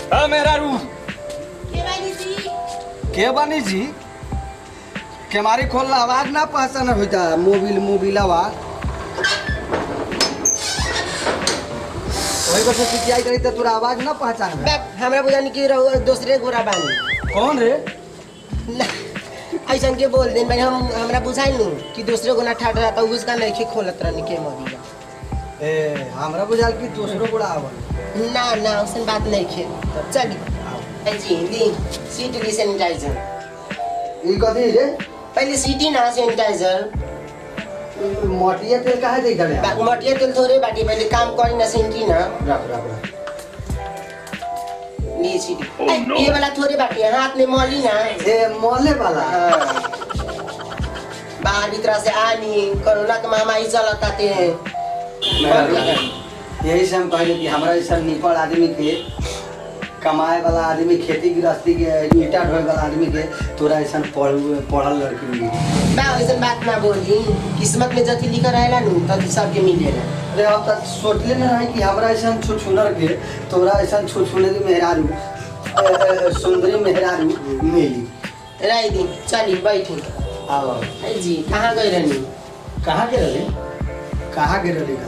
हाँ मेहरारू के बानी जी के बनी जी केमारी खोलना आवाज ना पहचान होता मोबिल मोबिल आवाज वही बस चिचियाई करी तो तोरा आवाज ना पहचान में बैक हमरा बुझानी कि रहो दूसरे गोरा बानी कौन रे ऐसा के बोल देन भाई हम हमरा बुझाई नु कि दूसरे गोना ठाठ रहता उसका नहीं के खोलत रहनी के मरिया ए हमरा बुझाल कि दूसरो बड़ा आवल ना ना उसन बात नहीं खे चली ए जी ली सीट ली सैनिटाइजर ई कथी रे पहले सीटी ना सैनिटाइजर मोटिया तेल काहे दे दले बा- मटिया तेल थोड़े बाटी पहले काम करी ना सेंटी ना रख रख रख ली सीटी ए, ये वाला थोड़े बाटी है, हाथ में मली ना ए मोले वाला हाँ। बाहर भीतर से आनी कोरोना के महामारी चलता थे यही से हम कहले कि हमरा ऐसा निपड़ आदमी के कमाए वाला आदमी खेती गृहस्थी के ईटा ढोए वाला आदमी के तोरा ऐसा पढ़ पढ़ल लड़की मिली बा ऐसन बात ना बोली किस्मत में जति लिखल रहेला नु तति सबके मिलेला अरे हम तक सोचले न रही कि हमरा ऐसा छुछुनर के तोरा ऐसा छुछुनरी मेहरारू अ, अ, सुंदरी मेहरारू मिली रही दी चली बैठी आओ ए जी कहाँ गई रहनी कहाँ के रही कहाँ के रही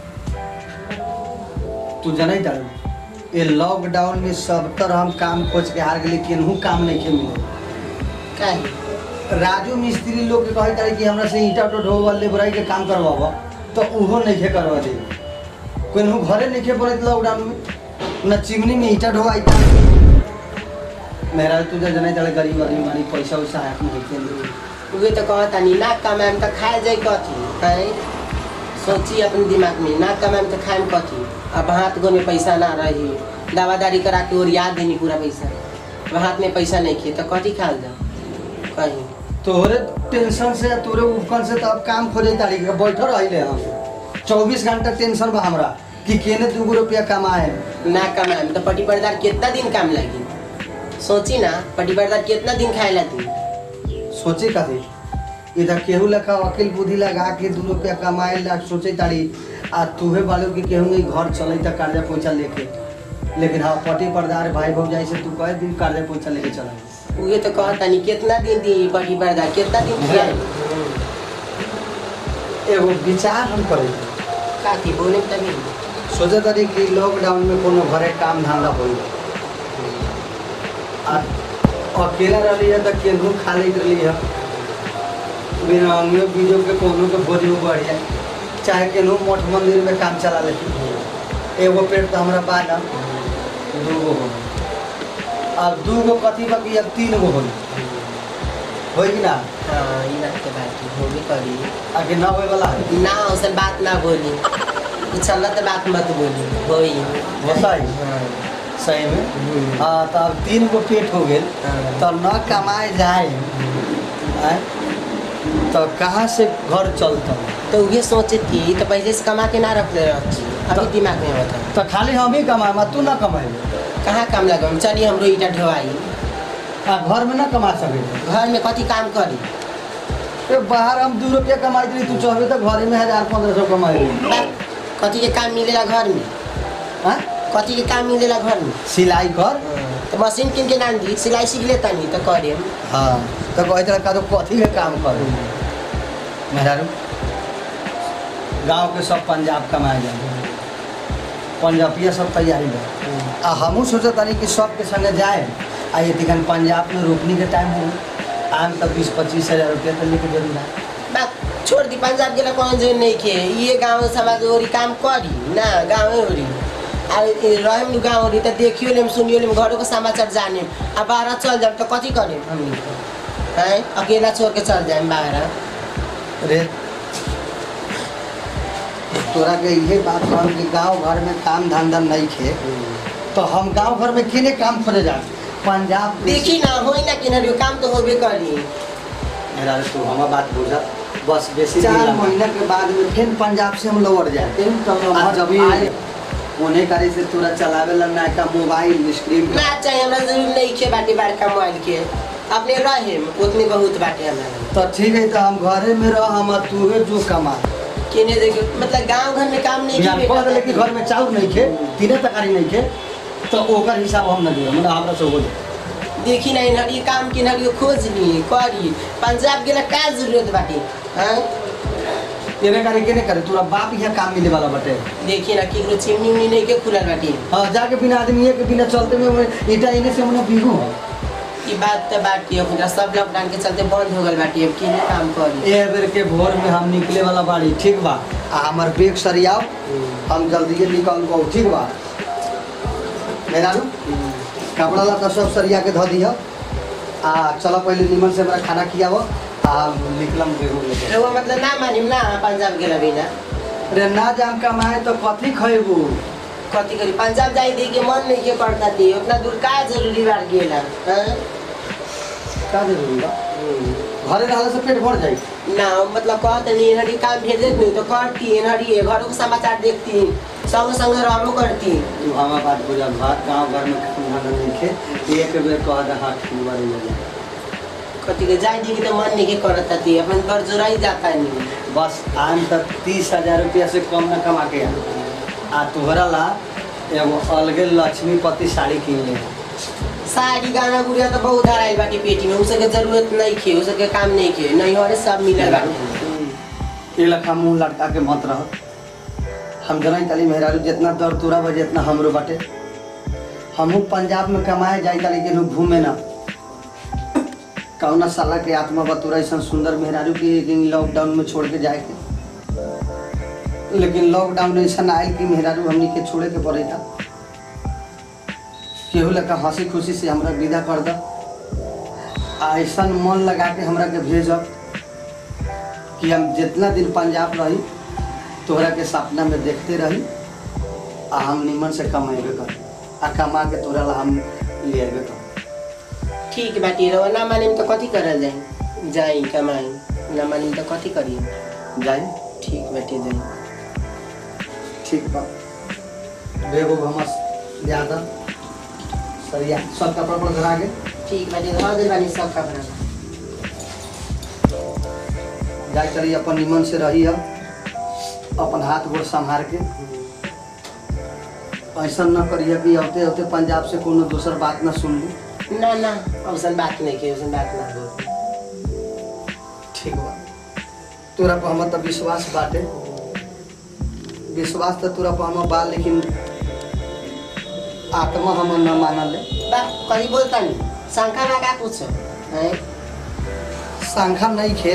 तू जनै तारू ये लॉकडाउन में सब तरह हम काम खोज के हार गेली केनहू काम नहीं के मिले काहे राजू मिस्त्री लोग के कहत रहे कि हमरा से ईटा उटा ढोवा लेबराई के काम करवाबो तो उहो नहीं के करवा दे कोनहू घरे नहीं के पड़त लॉकडाउन में न चिमनी में ईटा ढोवा ईटा मेरा तुझे जनै तारे गरीब आदमी मानी पैसा वैसा हाथ में होते नहीं उहे तो कहता नहीं ना कमाएम तो खाए जाए कथी हैं सोची अपने दिमाग में ना कमाएम तो खाएम कथी अब हाथ गो में पैसा ना रही दवादारी करा के और याद देनी पूरा पैसा अब हाथ में पैसा नहीं खे तो कथी खाल जाओ कहीं तोरे टेंशन से तोरे उपकन से तो अब काम खोजे तारी के बैठल रहिले हम चौबीस घंटा टेंशन बा हमरा कि केने दूगो रुपया कमाए ना कमाएम तो पटी पर्दार कितना दिन काम लगी सोची ना पटी पर्दार कितना दिन खाए ला दी सोचे कथी इधर केहू लखा वकील बुद्धि लगा के दू रुपया कमाए ला सोचे तारी आ तुहे बालो कि केहू के घर चले त कर्जा पैसा लेके लेकिन हाँ पटी पर्दार भाई भौजाई से तू कहे दिन कर्जा पैसा लेके चला उहे तो कहता नहीं कितना दिन दी पटी पर्दार कितना दिन खियाए एगो विचार हम करे काकी बोले तभी सोचे तारी कि लॉकडाउन में कोनो घरे काम धंधा होई आ अकेला रहली है तो केनहू खा लेत रहली है बिना अंगियो बीजो के कोनो के भोज में बढ़ जाए चाहे केनहू मठ मंदिर में काम चला लेती एगो पेट तो हमरा बा ना दूगो हो अब दूगो कथी बाकी अब तीन गो हो होई कि ना हाँ ये बात के बात होगी करी आगे ना होए वाला है ना उसे बात ना बोली कुछ गलत बात मत बोली होई होताई हाँ, सही में हम्म, हाँ तो अब तीन गो पेट हो गेल हाँ। तो न कमाए जाए आय, तो कहाँ से घर चलता तो ये सोचे थी तो पहले से कमा के ना रख ले रखी अभी तो- दिमाग में होता तो खाली हम ही कमाए तू ना कमाए कहाँ काम लगा चलिए हमरो ईटा ढोवाई आ घर में ना कमा सके घर में कथी काम करी ए, बाहर हम दू रुपया कमाई रही तू चाहबे तो घरे में हजार पंद्रह सौ कमाई रही बात, कथी के काम मिलेला घर में हाँ? कथी के काम मिलेला घर में सिलाई कर तो मशीन किन के नाम दी सिलाई सीख लेता नहीं तो करे हाँ तो कहते रहे का तो कथी के काम कर मेहरारू गांव के सब पंजाब कमाए जाए पंजाबिया सब तैयारी बा आ हमहूँ सोचत तानी कि सबके संगे जाए आ ये दिखन पंजाब में रोपनी के टाइम हो आम तक बीस पच्चीस हजार रुपया तो लेके जरूर ना बात छोड़ दी पंजाब गेला कौन जो नहीं के ये गाँव समाज ओरी काम करी ना गाँव ओरी आ रहम गाँव ओरी तो देखियो लेम सुनियो लेम घरों के समाचार जाने आ बाहर चल जाए तो कथी करे हमनी हैं अकेला छोड़ के चल जाए बाहर रे तोरा के इहे बात कहम कि गांव घर में काम धंधा नहीं खे तो हम गांव घर में किने काम खोजे जा पंजाब में- देखी ना होई ना किनारे काम तो होबे करी मेरा तू हमारा बात बुझा बस बेसी चार महीना के बाद में फिर पंजाब से हम लौट जाते आ जब आए उन्हें करे से तोरा चलावे ला ना का मोबाइल स्क्रीन ना चाहिए हमरा जरूर नहीं खे बाटे बड़का मोबाइल के अपने रहे उतने बहुत बाटे हमारा तो ठीक है तो हम घरे में रह हम तूहे जो कमा किने देखियो मतलब गांव घर में काम नहीं बिहान की कह दिले कि घर में चाउर नहीं खे तीने तकारी नहीं खे तो ओकर हिसाब हम ना दियो मतलब हमरा से हो जाए देखी ना इन्हर ये काम के इन्हर खोज ली करी पंजाब गेला का जरूरत बाटे हाँ तेरे करे के नहीं करे तोरा बाप यहाँ काम मिले वाला बटे देखी ना केकरो चिमनी उमनी नहीं के खुलल बाटे हाँ जाके बिना आदमी के बिना चलते में ईटा इने से हमने बिगू ई बात तो बाटी अब सब लॉकडाउन के चलते बंद हो गल बाटी अब केने काम करी ए बेर के भोर में हम निकले वाला बाड़ी ठीक बा आ हमर बैग सरियाओ हम जल्दी निकल गो ठीक बा मेरा कपड़ा लत्ता सब सरिया के धो दिह आ चलो पहले निमन से हमरा खाना खियाव आ निकलम बेगू लेके रउआ मतलब ना मानिम ना पंजाब गेला बिना रे ना जाम कमाए तो कथी खैबू कथी करी पंजाब जाई दे के मन नहीं के करता थी उतना दूर का जरूरी बार गेला हाँ? का जरूरी बा घरे रहला से पेट भर जाई ना मतलब कहते नहीं एनहरी काम भेज देत नहीं तो करती एनहरी घरों के समाचार देखती संग संग रहबो करती तू हमारा बात बुझा भात गाँव घर में काम धंधा नहीं खे एक बेर कह दे हाथ ठीक बारे ले कथी के जाई दी के तो मन नहीं के करता थी अपन घर जोराई जाता नहीं बस आम तक तीस हजार रुपया से कम न कमा के आ आ तोहरा ला एगो अलगे लक्ष्मीपति साड़ी किन ले साड़ी गाना गुड़िया तो बहुत हराई बाटी पेटी में उसके जरूरत नहीं खे उसके काम नहीं खे नहीं हो सब मिलल बाटी ये लखा मुंह लटका के मत रह हम जनाई ताली मेहरारू जितना दर तोरा बा जितना हमरो बाटे हमहू पंजाब में कमाए जाई ताली केनहू घूमे ना कौना साला के आत्मा बा तोरा ऐसा सुंदर मेहरारू के कि लॉकडाउन में छोड़ के जाए के लेकिन लॉकडाउन ऐसा आयल कि मेहरारू हमनी के छोड़े के पड़े था केहू लगा हंसी खुशी से हमरा विदा कर द आ ऐसा मन लगा के हमरा के भेजब कि हम जितना दिन पंजाब रही तोहरा के सपना में देखते रही आ हम निमन से कमेबे कर आ कमा के तोरा ला हम ले अबे कर ठीक बाटी रहो ना मानिम तो कथी करल जाई जाई कमाई ना मानिम तो कथी करी जाए ठीक बाटी जाई ठीक बा बेगो हमस ज्यादा सरिया सब कपड़ा पर धरा के ठीक बाटी धर दे बानी सब कपड़ा जाए चली अपन निमन से रही हम अपन हाथ गोड़ संभार के ऐसा न करिए कि औते औते पंजाब से कोनो दोसर बात न सुन ली ना ना औसन बात नहीं के औसन बात ना हो ठीक बा तोरा पर हमर त विश्वास बाटे विश्वास त तोरा पर हमर बा लेकिन आत्मा हमर न मानल बा कहीं बोलता नहीं शंका ना का पूछो हैं संख्या नहीं खे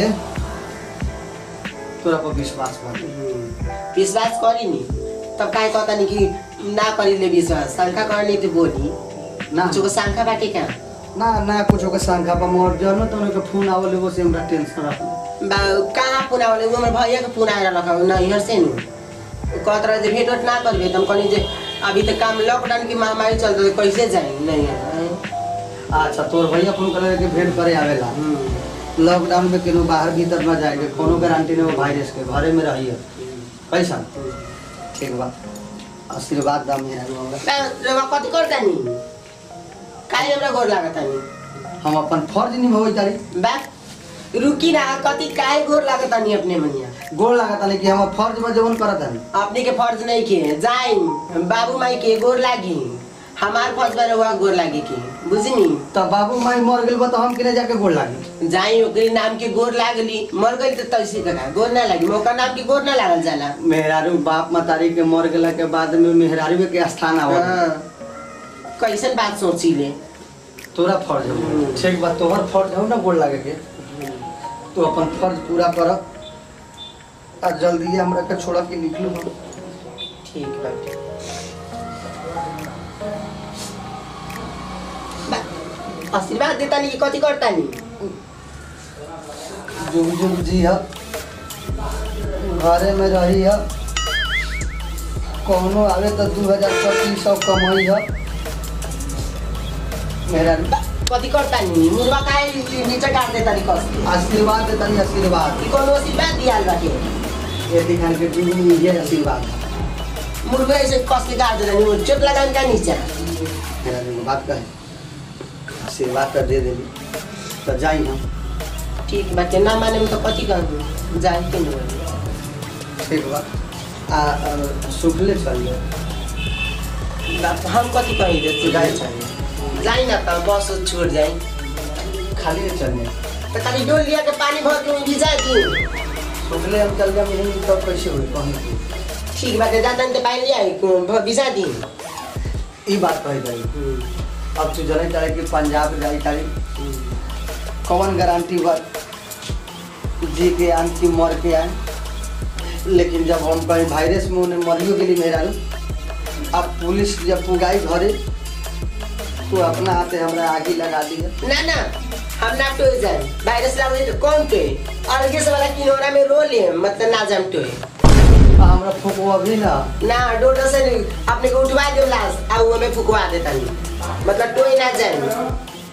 तोरा पर विश्वास बाटे विश्वास करी नी तब काहे कहता नहीं कि ना करी ले विश्वास शंका करनी तो बोली ना जो शंका बाटे क्या ना ना कुछो के संख्या पर मोर जन तो के फोन आवले वो से हमरा टेंशन रह बा कहाँ पुना वाले वो मेरे भैया के पुना आएर लगा ना इधर से नु कहत रहे जे भेट वेट ना करबे तुम कहनी जे अभी तो काम लॉकडाउन की महामारी चल रही कैसे जाए नहीं है अच्छा तोर भैया फोन करे के भेंट करे आवेला लॉकडाउन में केनो बाहर भीतर न जाएगे कोनो गारंटी नहीं हो वायरस के घरे में रहिए कैसा ठीक बा आशीर्वाद दा मेरा होगा रवा कथी करता नी काहे हमरा गोर लागता नी हम अपन फर्ज निभावे तारी बा रुकी ना कथी काहे गोर लागता नी अपने मनिया गोल लागता नहीं कि हम फर्ज में जवन करत हनी अपने के फर्ज नहीं के जाई बाबू माई के गोर लागी हमार फर्ज में रहुआ गोर लागी के बुझनी तब बाबू माई मर गेल बा तो हम किने जाके गोल लागी जाई ओकरे नाम के गोर लागली मर गई तो तैसे करा गोर ना लगी ओकर नाम के गोर ना लागल जाला मेहरारू बाप मतारी के मर गेला के बाद में मेहरारू के स्थान आवत हाँ। कैसन बात सोची ले तोरा फर्ज हो ठीक बा तोहर फर्ज हो ना गोल लागे के तू अपन फर्ज पूरा कर आ जल्दी हमरा के छोड़ के निकलू हम ठीक बाटे बा, आशीर्वाद देता नहीं कथी करता नहीं जुग जुग जी ह घरे में रही ह कौनो आवे तो दू हजार पच्चीस सौ कमाई ह मेरा कथी करता नहीं मुर्गा काहे नीचे काट देता नहीं कस के? आशीर्वाद देता नहीं आशीर्वाद ई कोनो आशीर्वाद दियाल बाटे ये दिखान के जुग ये आशीर्वाद मुर्गा ऐसे कस के काट देता नहीं चोट लगान का नीचे मेरा दिन बात कहे आशीर्वाद कर दे देली तो जाई हम ठीक बाटे ना माने में तो कथी कहूँ जाए के नहीं ठीक बा आ, आ सुखले चल जाए बाप हम कथी कहीं देते जाए जाई ना त बस छोड़ जाई खाली चलने तो खाली डोल लिया के पानी भर के भिजा दी सोचले हम चल जाए यहीं तो कैसे हुई कहीं ठीक बाटे जाता तो पानी लिया भिजा दी ई बात कही जाई अब तू जने चाहे कि पंजाब जाई तारी कौन गारंटी बा जी के आन की मर के आन लेकिन जब हम कहीं वायरस में उन्हें मरियो गेली मेहरारू अब पुलिस जब पुगाई घरे तो अपना हाथे हमरा आगे लगा दिया ना ना हम ना टोए जाए वायरस लगे तो कौन टोए अलगे से वाला किनोरा में रो ले मतलब ना जाम टोए आ हमरा फुकवा भी ना ना डोडो से नहीं अपने को उठवा दो लाश आ वो में फुकवा देता नहीं मतलब टोए ना जाए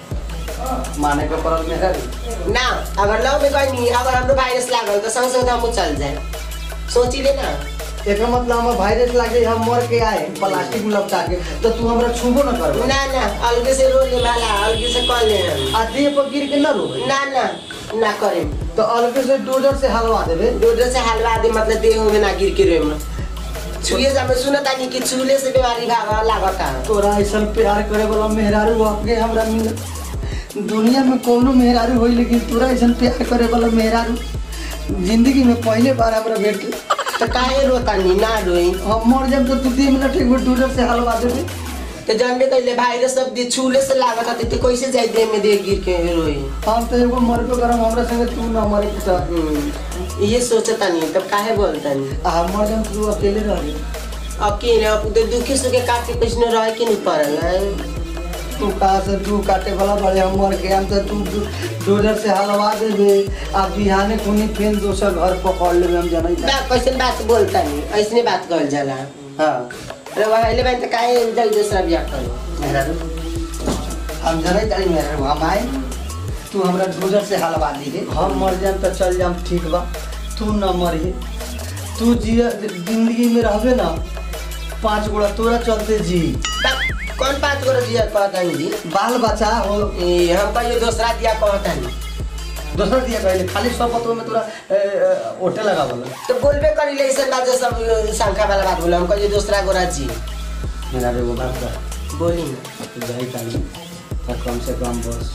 माने के पड़ल मेहरारू ना अगर लव में कोई नहीं अगर हमरो वायरस लागल तो संग संग हम चल जाए सोची ले ना एक मतलब हम वायरस लागे हम मर के आए प्लास्टिक में लपटा के तो तू हमरा छूबो न करबो ना ना अलगे से रो ले वाला अलगे से कर ले हम। आ देह पर गिर के न रोबे ना ना ना करे तो अलगे से डोजर से हलवा देबे डोडो से हलवा दे मतलब देह में ना गिर के रोए छुए जामे सुनता नहीं कि छुले से बीमारी भागा लागता तोरा ऐसा प्यार करे वाला मेहरारू आपके हमरा मिल दुनिया में कोनो मेहरारू होई लेकिन तोरा ऐसा प्यार करे वाला मेहरारू जिंदगी में पहले बार हमरा भेट के तो काहे रोता नहीं ना रोई हम मर जाब तो तू दो मिनट एक बार डोजर से हलवा देबे तो जानबे कइले भाईरस सब दे छुले से लागता तो कैसे जाई देह में देह गिर के रोई हम तो एगो मरबे करम हमरा संगे तू न मरे के चाह हम्म, ये सोचता नहीं तब काहे बोलता नहीं आ हम मर जाब तू अकेले रह अकेले अब तो दुखी सुखे काटे कुछ न रह के नहीं पड़ल है तू कहाँ से तू काटे वाला बड़े हम मर के हम तो तू डो- डोजर से हलवा देबे आ बिहाने खुनी फिर दोसर घर पकड़ लेबे हम जनै बा कैसे बात बोलता नहीं ऐसने बात कहल जाला हाँ अरे वहिले बहन तो काहे जल दूसरा बियाह करो मेहरारू हम जनै तारी मेहरारू हम आए तू हमरा डोजर से हलवा दीहे हम मर जाम तो चल जाम ठीक बा तू न मरिए तू जिया जिंदगी में रहबे ना पाँच गोड़ा तोरा चलते जी बा, कौन बात करो दिया कहता नहीं जी बाल बच्चा हो ए, हम कहियो दूसरा दिया कहता नहीं दोसर दिया कहले खाली सब पतो में तोरा ए, ए, ओटे लगा बोला तो बोलबे करी ले ऐसा बात सब अ, शंका वाला बात बोला हम कहियो दूसरा गोरा जी मेरा एगो बात कर बोली ना जाई ताली तो कम से कम बस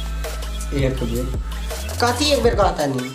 एक बेर कथी एक बेर कहता नहीं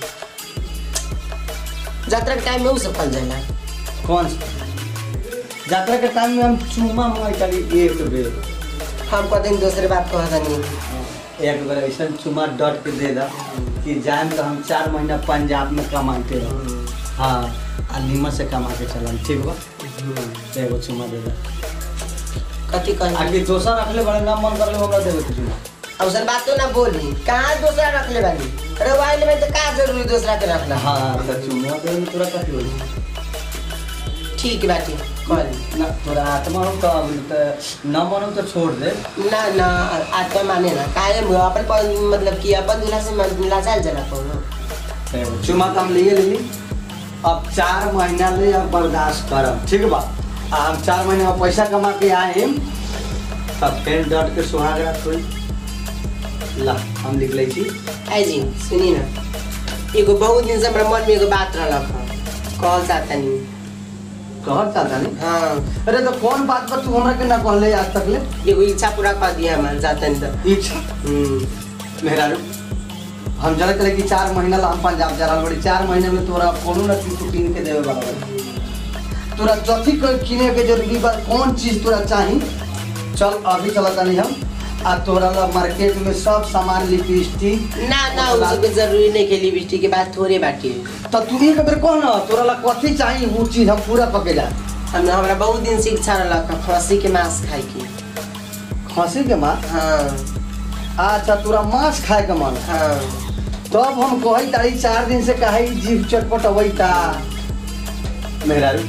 यात्रा के टाइम में उ सब फल जाला कौन सा यात्रा के टाइम में हम चूमा हुआ ताली एक बेर हम कहते हैं दूसरे बात कहता नहीं एक बेर ऐसा चुमा डट के दे दा कि जाए तो हम चार महीना पंजाब में कमाते रह हाँ आ नीमत से कमा के चलन ठीक बा तो एगो चुमा दे दा कथी कही आगे दोसर रखले बड़े ना मन करले हमरा देवे के चुमा अब सर बात तो ना बोली कहाँ दूसरा रख ले बानी अरे वाइल में तो का जरूरी दूसरा के रखना हाँ तो चुमा देवे में तोरा कथी होई ठीक बाटी कल ना तोरा आत्मा हो तो अब तो न मानो तो छोड़ दे ना ना आत्मा माने ना काहे हम अपन पन- मतलब कि अपन दूल्हा से मन- लाचार जना कोनो चुमा तो हम लिए लेली अब चार महीना ले अब बर्दाश्त करब ठीक बा आ हम चार महीना में पैसा कमा के आएम तब फिर डट के सुहाग रात होई ला हम लिख लै छी आई जी सुनी ना एगो बहुत दिन से हमरा मन में एगो बात रहलक ह कहल चाहता नहीं कहत चाहता नहीं हाँ अरे तो कौन बात पर तू हमरा के ना कहले आज तक ले एगो इच्छा पूरा कर दिया हमारे जाता नहीं तो इच्छा हम्म, मेहरारू हम जरा करे कि चार महीना ला हम पंजाब जा रहल बड़ी चार महीने में तोरा कोनो ना चीज तू कीन के देवे वाला बड़ी तोरा जथी कर किने के जरूरी बा कौन चीज तोरा चाही चल अभी चलता नहीं हम आ तोरा ला मार्केट में सब सामान लिपस्टिक ना ना उ सब के जरूरी नहीं के लिपस्टिक के बात थोड़े बाटी तो तू एक बेर कह ना तोरा ला कथी चाही वो चीज हम पूरा पके जा हम हमरा बहुत दिन से इच्छा रहलक ह खस्सी के मांस खाए के खसी के माँ हाँ अच्छा तोरा मांस खाए के मन हाँ तब हम कही तारी चार दिन से कहे जीव चटपट अबै ता मेहरारू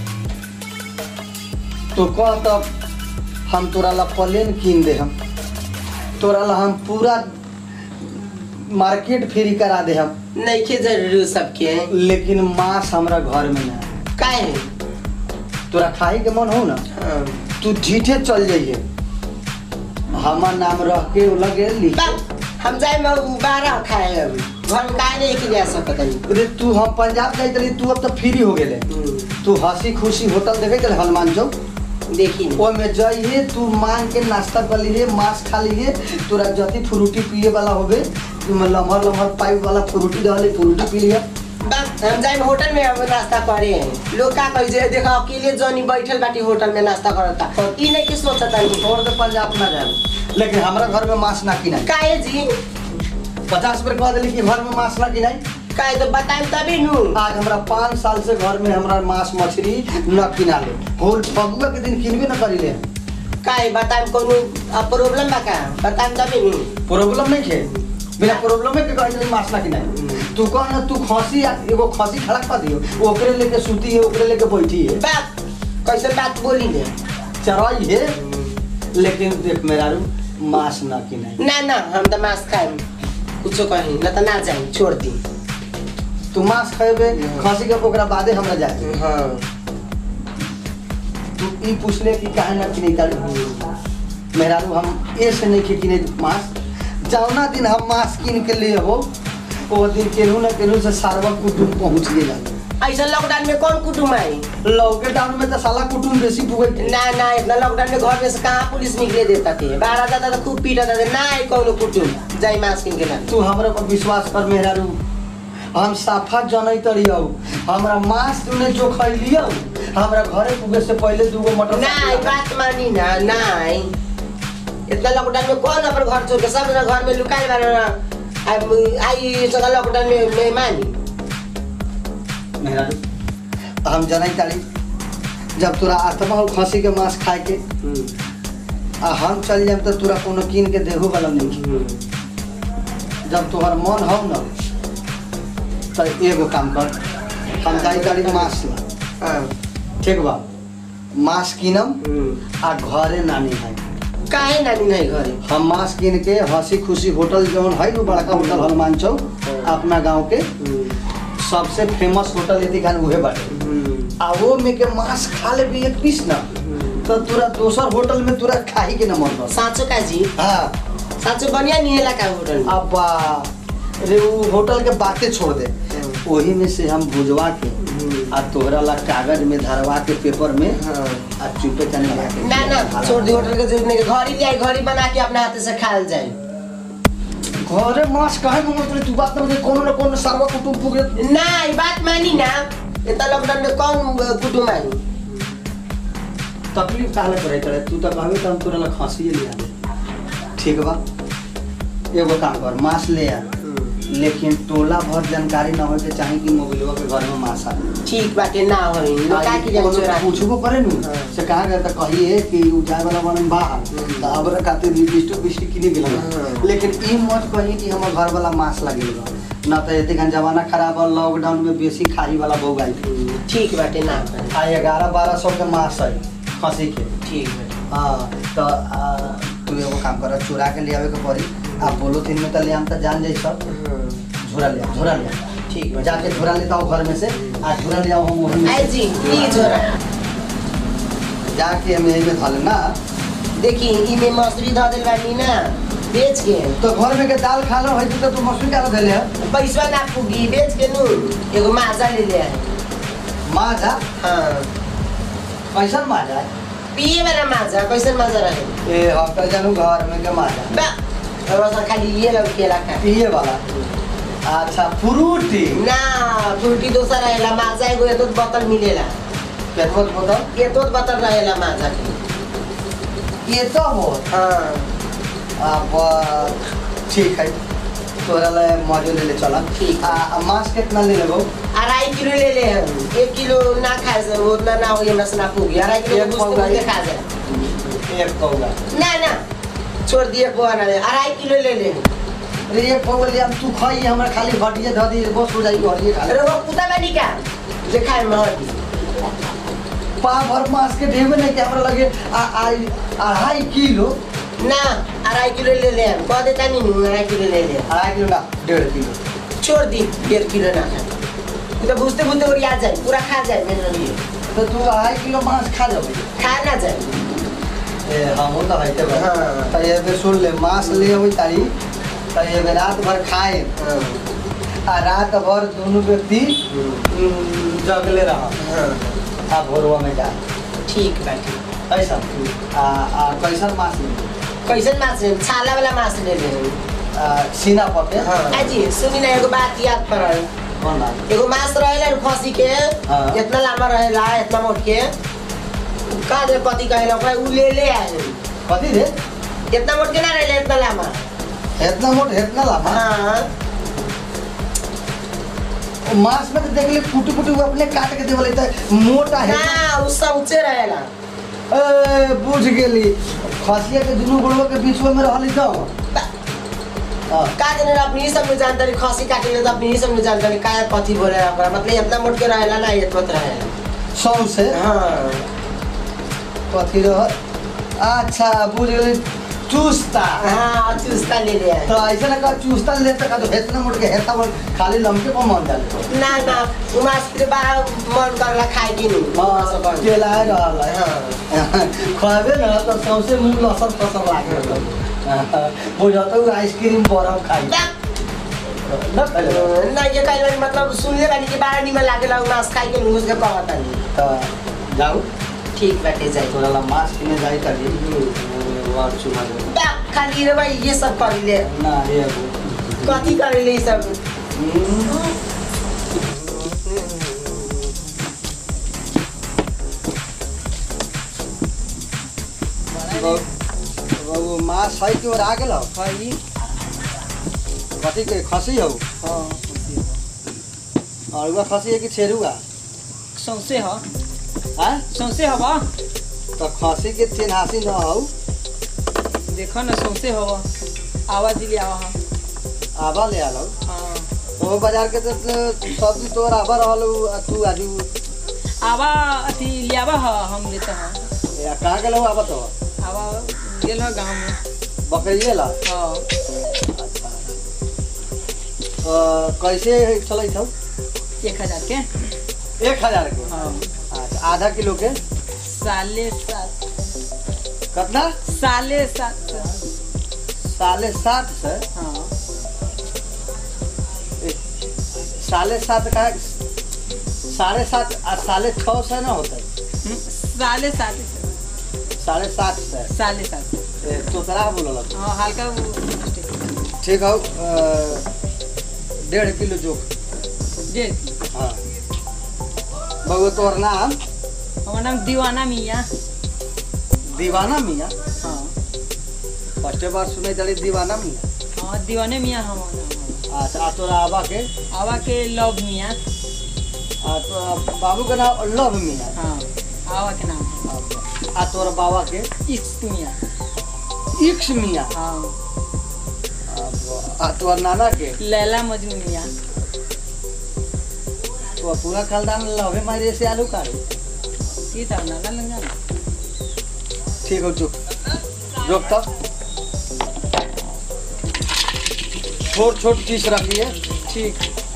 तो कह तब हम तोरा ला प्लेन कीन दे हम तोरा ला हम पूरा मार्केट फ्री करा दे हम नहीं के जरूरी उ सबके लेकिन मांस हमरा घर में ना काहे तोरा खाई के मन हो ना हाँ तू जीठे चल जाइए हमार नाम रह के लगे लिख बा हम जाए में बारह खाए अब घर में काहे नहीं के जा सकत नहीं अरे तू हम पंजाब जाइत रही तू अब तो फ्री हो गेले हम्म, तू हंसी खुशी होटल देखे चल हनुमान चौक देखी न। ओमे जइहे तू मांग के नाश्ता कर लीहे मांस खा लीहे तोरा जति फ्रूटी पिए वाला होबे लम्हर लम्हर पाइप वाला फ्रूटी रहले फ्रूटी पी लिया बस हम जाए होटल में अब नाश्ता करे हैं लोग का कही जे देखा अकेले जनी बैठल बाटी होटल में नाश्ता करता ई नहीं कि सोचता नहीं छोड़ दे पंजाब ना जाए लेकिन हमरा घर में मांस ना किनाई काहे जी पचास बेर कह दिली कि घर में मांस ना किनाई काहे तो बताएं तभी नु आज हमरा पाँच साल से घर में हमरा मांस मछली न किना ले होल फगुआ के दिन किनबे न करी ले काहे बताएं कोनो अब प्रॉब्लम बा का बताएं तभी नु प्रॉब्लम नहीं है बिना प्रॉब्लम के कहीं मांस ना किनाई तू कह ना तू खसी आ- एगो खसी खड़ा कर दियो ओकरे लेके सूती है ओकरे लेके बैठी है बात कैसे बात बोली ले चराई है लेकिन देख मेरा रू मांस ना किनाई ना ना हम तो मांस खाए कुछो कहीं ना तो ना जाए छोड़ दी तू मांस खेबे खसी के ओकरा बादे हमरा जाए हाँ तू ई पूछले कि काहे ना किने तारी मेरा रू हम ए से नहीं किने मांस जौना दिन हम मांस किन के लिए हो वो दिन केनहू ना केनहू से सारवा कुटुम पहुंच गेला ऐसा लॉकडाउन में कौन कुटुम आई लॉकडाउन में तो साला कुटुम बेसी पुगई थे ना ना इतना लॉकडाउन में घर में से कहाँ पुलिस निकले देता थे बाहर जाता तो खूब पीटा था ना आई कौन कुटुम जाई मांस किन के ला तू हमरा पर विश्वास कर मेरा रू हम साफा जनै तरियौ हमरा मांस तूने जो खैलियौ हमरा घरे पुगे से पहले दूगो मटर ना आई बात मानी ना ना आई इतना लॉकडाउन में कौन अपन घर छोड़ के सब घर में लुकाए बारे ना अब आई जगह लॉकडाउन में नहीं मानी मेरा रू हम जनै तारी जब तोरा आत्मा हो खसी के मांस खाए के आ हम चल जाए तो तोरा कोनो कीन के देहो वाला नहीं जब तोहर मन हो न तो एगो काम कर हम जाई तारी मांस ला हाँ ठीक बा मांस कीनम आ घरे नानी है काहे नानी नहीं घरे हम मांस कीन के हंसी खुशी होटल जौन है नु बड़का होटल हनुमान चौक अपना गांव के सबसे फेमस होटल यदि खान उहे बाटे आ वो में के मांस खा ले भी एक पीस ना तो तोरा दोसर होटल में तोरा खाही के न मन कर साँचो का जी हाँ साँचो बढ़िया नहीं है का होटल में अब रे वो होटल के बातें छोड़ दे वही में से हम भुजवा के आ तोहरा ला कागज में धरवा के पेपर में हाँ। आ चुपे चने जाके ना ना छोड़ दी होटल के जरूरत नहीं घर ही ले घर ही बना के अपने हाथ से खाल जाए घरे मांस काहे में मतलब तू बात ना कोनो न कोनो सर्व कुटुंब पुगे ना ये बात मानी ना इतना लॉकडाउन में कौन कुटुम आई तकलीफ काहे करे करे तू तो कहबे त हम तोरा ला खांसी ले आ ठीक बा एगो काम कर मांस ले आ लेकिन टोला भर जानकारी ना हो के चाहे कि मोबाइलवा के घर में मांस आ ठीक बाटे ना हो का की जाए चोरा के? पूछबो करे नु हाँ। से कहा गया त कहिए कि उ जाए वाला बनन बाहर हम्म। त अब रे खातिर लिपस्टिक बिस्टिक किने गेल हाँ। लेकिन ई मत कही कि हमर घर वाला मांस लगे बा ना त एते खन जमाना खराब बा लॉकडाउन में बेसी खाई वाला भोग आई हम्म, ठीक बाटे ना करे। आ ग्यारह बारह सौ के मांस है खसी के ठीक बाटे हाँ तो आ, तू एगो काम कर चुरा के ले आवे के पड़ी आ बोलो तीन में तो ले आम तो जान जाई सब हाँ, झोरा ले आ, झोरा ले आ। ठीक बाटे जाके झोरा लेता हूँ घर में से आ झोरा ले आओ हम वहीं में आई से। जी प्लीज हो रहा जाके हम यहीं में थाले ना देखी इमे मसूरी धऽ देल बानी ना बेच के तो घर में के दाल खा लो है तो तू मसूरी का धले है पैसा ना पुगी बेच के नु एगो माजा ले ले आए माजा हाँ कैसन माजा पिए वाला माजा कैसन माजा रहे ए हम कल जानू घर में के माजा बा और बस खाली ये लग केला खा पिए वाला अच्छा फ्रूटी ना फ्रूटी दोसर रहेला माजा एगो एतो बोतल मिलेला केतको बोतल एतो बोतल रहेला माजा के ये तो हो हाँ अब ठीक है तोरा ले मौजू ले ले चला ठीक। आ आ मांस कितना ले लेबो अढ़ाई किलो ले ले हम एक किलो ना खाए से उतना ना हो हमरा से ना पुगी अढ़ाई किलो एक बुझते पौवा बुझते ही। खा जाए एक पौवा ना ना छोड़ दिए पोहा ले अढ़ाई किलो ले ले अरे एक पौवा ले हम तू खाई हमरा खाली घटिए ध दी बस हो जाई घटिए खा ले अरे वो कुत्ता बानी का जे खाए में हटी पा भर मांस के ढेबे नहीं कि हमरा लगे आ आई अढ़ाई किलो ना अढ़ाई किलो ले ले हम कह देता नहीं नहीं अढ़ाई किलो ले ले अढ़ाई किलो ना डेढ़ किलो छोड़ दी डेढ़ किलो ना खाए तू तो बुझते बुझते और याद जाए पूरा खा जाए मेरे लिए तो तू अढ़ाई किलो मांस खा जाबे खा ना जाए ए हमहू तो हइते बा हाँ। तो ये बे सुन ले मांस ले अबै तारी तो ये बे रात भर खाए हाँ आ रात भर दोनों व्यक्ति उम, जगले रह हाँ आ भोरवा में जा ठीक बाटी ऐसा आ आ कैसन माछ ली कैसन माछ ले छाला वाला माछ ले ले आ, सीना पके हाँ अजी सुनी ना एगो बात याद पड़ल कौन बात एगो माछ रहेला न खसी के हाँ। इतना लामा रहेला इतना मोट के का दे कथी कहेला ओकरा उ ले ले आए कथी रे इतना मोट के ना रहेला इतना लामा इतना मोट इतना लामा हाँ मांस में तो देख ले कुटी कुटी वो अपने काट के देवले त मोटा है ना उ सौचे रहेला ए बुझ गेली खसिया के दुनू गोड़वा के बीच में रहली तो हाँ। का जने अपनी ही सब में जानकारी खसी काटे ले तो अपनी ही सब में जानकारी का कथी बोले ओकरा मतलब इतना मोट के रहेला ना इतना रहेला सौसे हाँ कथी रह अच्छा बुझ गेली चूस्ता हाँ चुस्ता ले ले आए तो ऐसे ना का चूस्ता ले तक तो हेतना मोट के हेता मोट खाली लमके पर मन जाले ना ना उ माछ के बड़ा मन करला खाए की नहीं हां केला रहल है हाँ खाबे ना तो सौसे मुंह लसर फसर लागे बुझाता हूँ आइसक्रीम बर्फ खाई न पहले ना ये कहीं मतलब सुनले बानी कि बड़ा निमन लागेला उ माछ खाए के मुंह से कहता नहीं तो जाऊ ठीक बाटे जाए तोरा ला माछ किने जाई तभी वार चुमा दे बा, खाली रे भाई ये सब कर ले ना ये कथी कर ले ये सब बाबू माछ है कि और आ गेल भाई कथी के खसी हो हाँ और खसी है कि छेरुआ सौसे ह हैं सौसे हवा तो खसी के चिन्हासी न हो देखो ना सौसे हवा आवाज दिली आवा हा आबा ले आलो हाँ तो बाजार के तो सब्जी तोर आबा रहल आ तू आजू आवा अथी लियावा हा हम लेते हैं या कहाँ गेलो आबा तो आवा गेल हा गाँव में बकरिए ला हाँ अच्छा अ, कैसे चलै छौ एक हजार के एक हजार के हाँ अच्छा आधा किलो के साले सात कितना साले सात साढ़े सात से हाँ साढ़े सात का साढ़े सात आ साढ़े छः से ना होता है हम्म, साले सात साढ़े सात से साले सात ए, तो तरह बोलो हाँ हल्का वो mistake। ठीक हो अ, डेढ़ किलो जोख डेढ़ हाँ बबू तोर नाम हमारा नाम दीवाना मियाँ दीवाना मियाँ हाँ फर्स्टे बार सुने चली दीवाना मियाँ हाँ दीवाने मियाँ हमारा अच्छा आ तोरा आबा के आवा के लव मियाँ आ तो बाबू के नाम लव मियाँ हाँ आवा के नाम है। आ तोरा बाबा के इश्क मियाँ इक्स मियाँ हाँ आ तोर नाना के लैला मजनू मियाँ तो पूरा खानदान लवे मारे से आलू काटे की था नाना लंगा ठीक हो चुप रोक तब छोट छोट पीस रखिए ठीक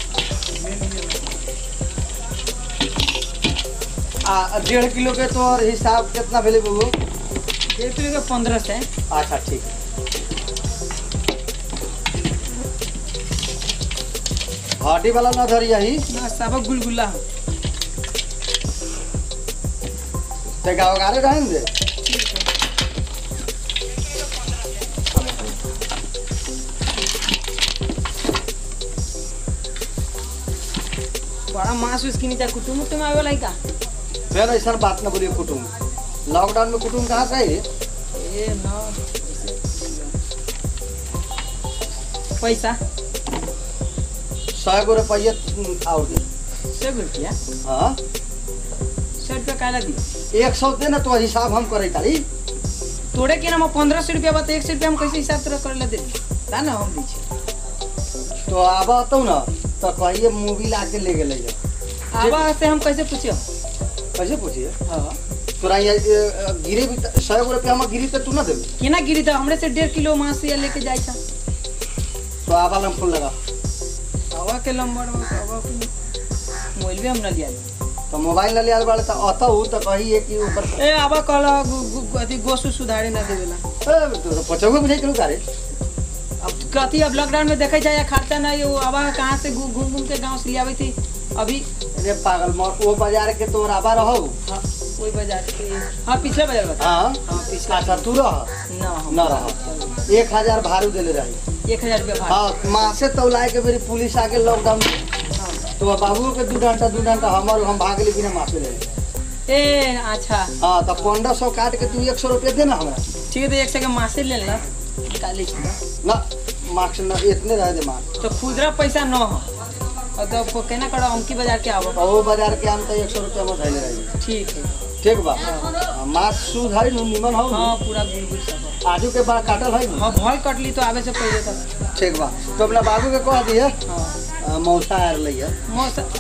आ डेढ़ किलो के तोर हिसाब कितना भेले बबू एक किलो के पंद्रह से अच्छा ठीक हड्डी वाला ना धरी यही ना सब गुलगुला हो ते गाँव गारे रहें दे बड़ा मांस उसकी नीचे कुटुम उटुम आवे वाला है का फिर ऐसा बात ना बोलिए कुटुम लॉकडाउन में कुटुम कहाँ से आई ए ना पैसा सौ गो रुपये और दे सौ रुपया हाँ सौ रुपया काला दी एक सौ दे ना तो हिसाब हम करे तारी तोड़े के ना पंद्रह सौ रुपया बता एक सौ रुपया हम कैसे हिसाब तरह करे ला दे ता ना हम दी तो आब तो ना तो कहिए मूवी ला के ले गए आवा से हम कैसे पूछियो कैसे पूछिए हाँ तोरा ये ये, गिरे भी त- सौ गो रुपया हम गिरी तो तू ना देबी केना गिरी था हमरे से डेढ़ किलो मांस या लेके जाए था तो आबा लम फूल लगा आवा के लंबर में आवा के मोबाइल भी हम ना लिया तो मोबाइल ले आल बाड़े तो अत हूँ तो कहिए कि ऊपर ए आवा कल अथी गोसु सुधारे ना देवेला ए, तो पचौगे बुझे करू तारे अब कथी अब लॉकडाउन में देखे जाए खर्चा नहीं वो आवा कहाँ से घूम घूम के गाँव से ले आवे थी अभी अरे पागल मर वो बाजार के तोर आबा रहो हाँ, कोई बाजार के हाँ पिछला बाजार बता हाँ हाँ पिछला अच्छा तू रह ना हम न रह एक हजार भाड़ू देले रही एक हजार रुपया भाड़ा हाँ माँ से तौलाए के मेरी पुलिस आके लॉकडाउन हाँ। तो बाबू के दू डंटा दू डंटा हमर हम भाग ली बिना माफी ले ए अच्छा हाँ तो पंद्रह सौ काट के तू एक सौ रुपया दे ना हमरा ठीक है तो एक से मासे ले लेना निकाले छी ना मार्क्स न इतने रह दे मार्क्स तो खुदरा पैसा न हो और तो केना करो अमकी बाजार के आवो और वो बाजार के आम तो एक सौ रुपया में धैले रही ठीक है ठीक बा हाँ, मार्क्स शुद्ध है नु निमन हो हाँ पूरा गुलगुल सब है। आजू के बाद काटल है नु हाँ भल कटली तो आवे से पहले तक ठीक बा तो अपना बाबू के कह दिए हाँ मौसा आर लइया मौसम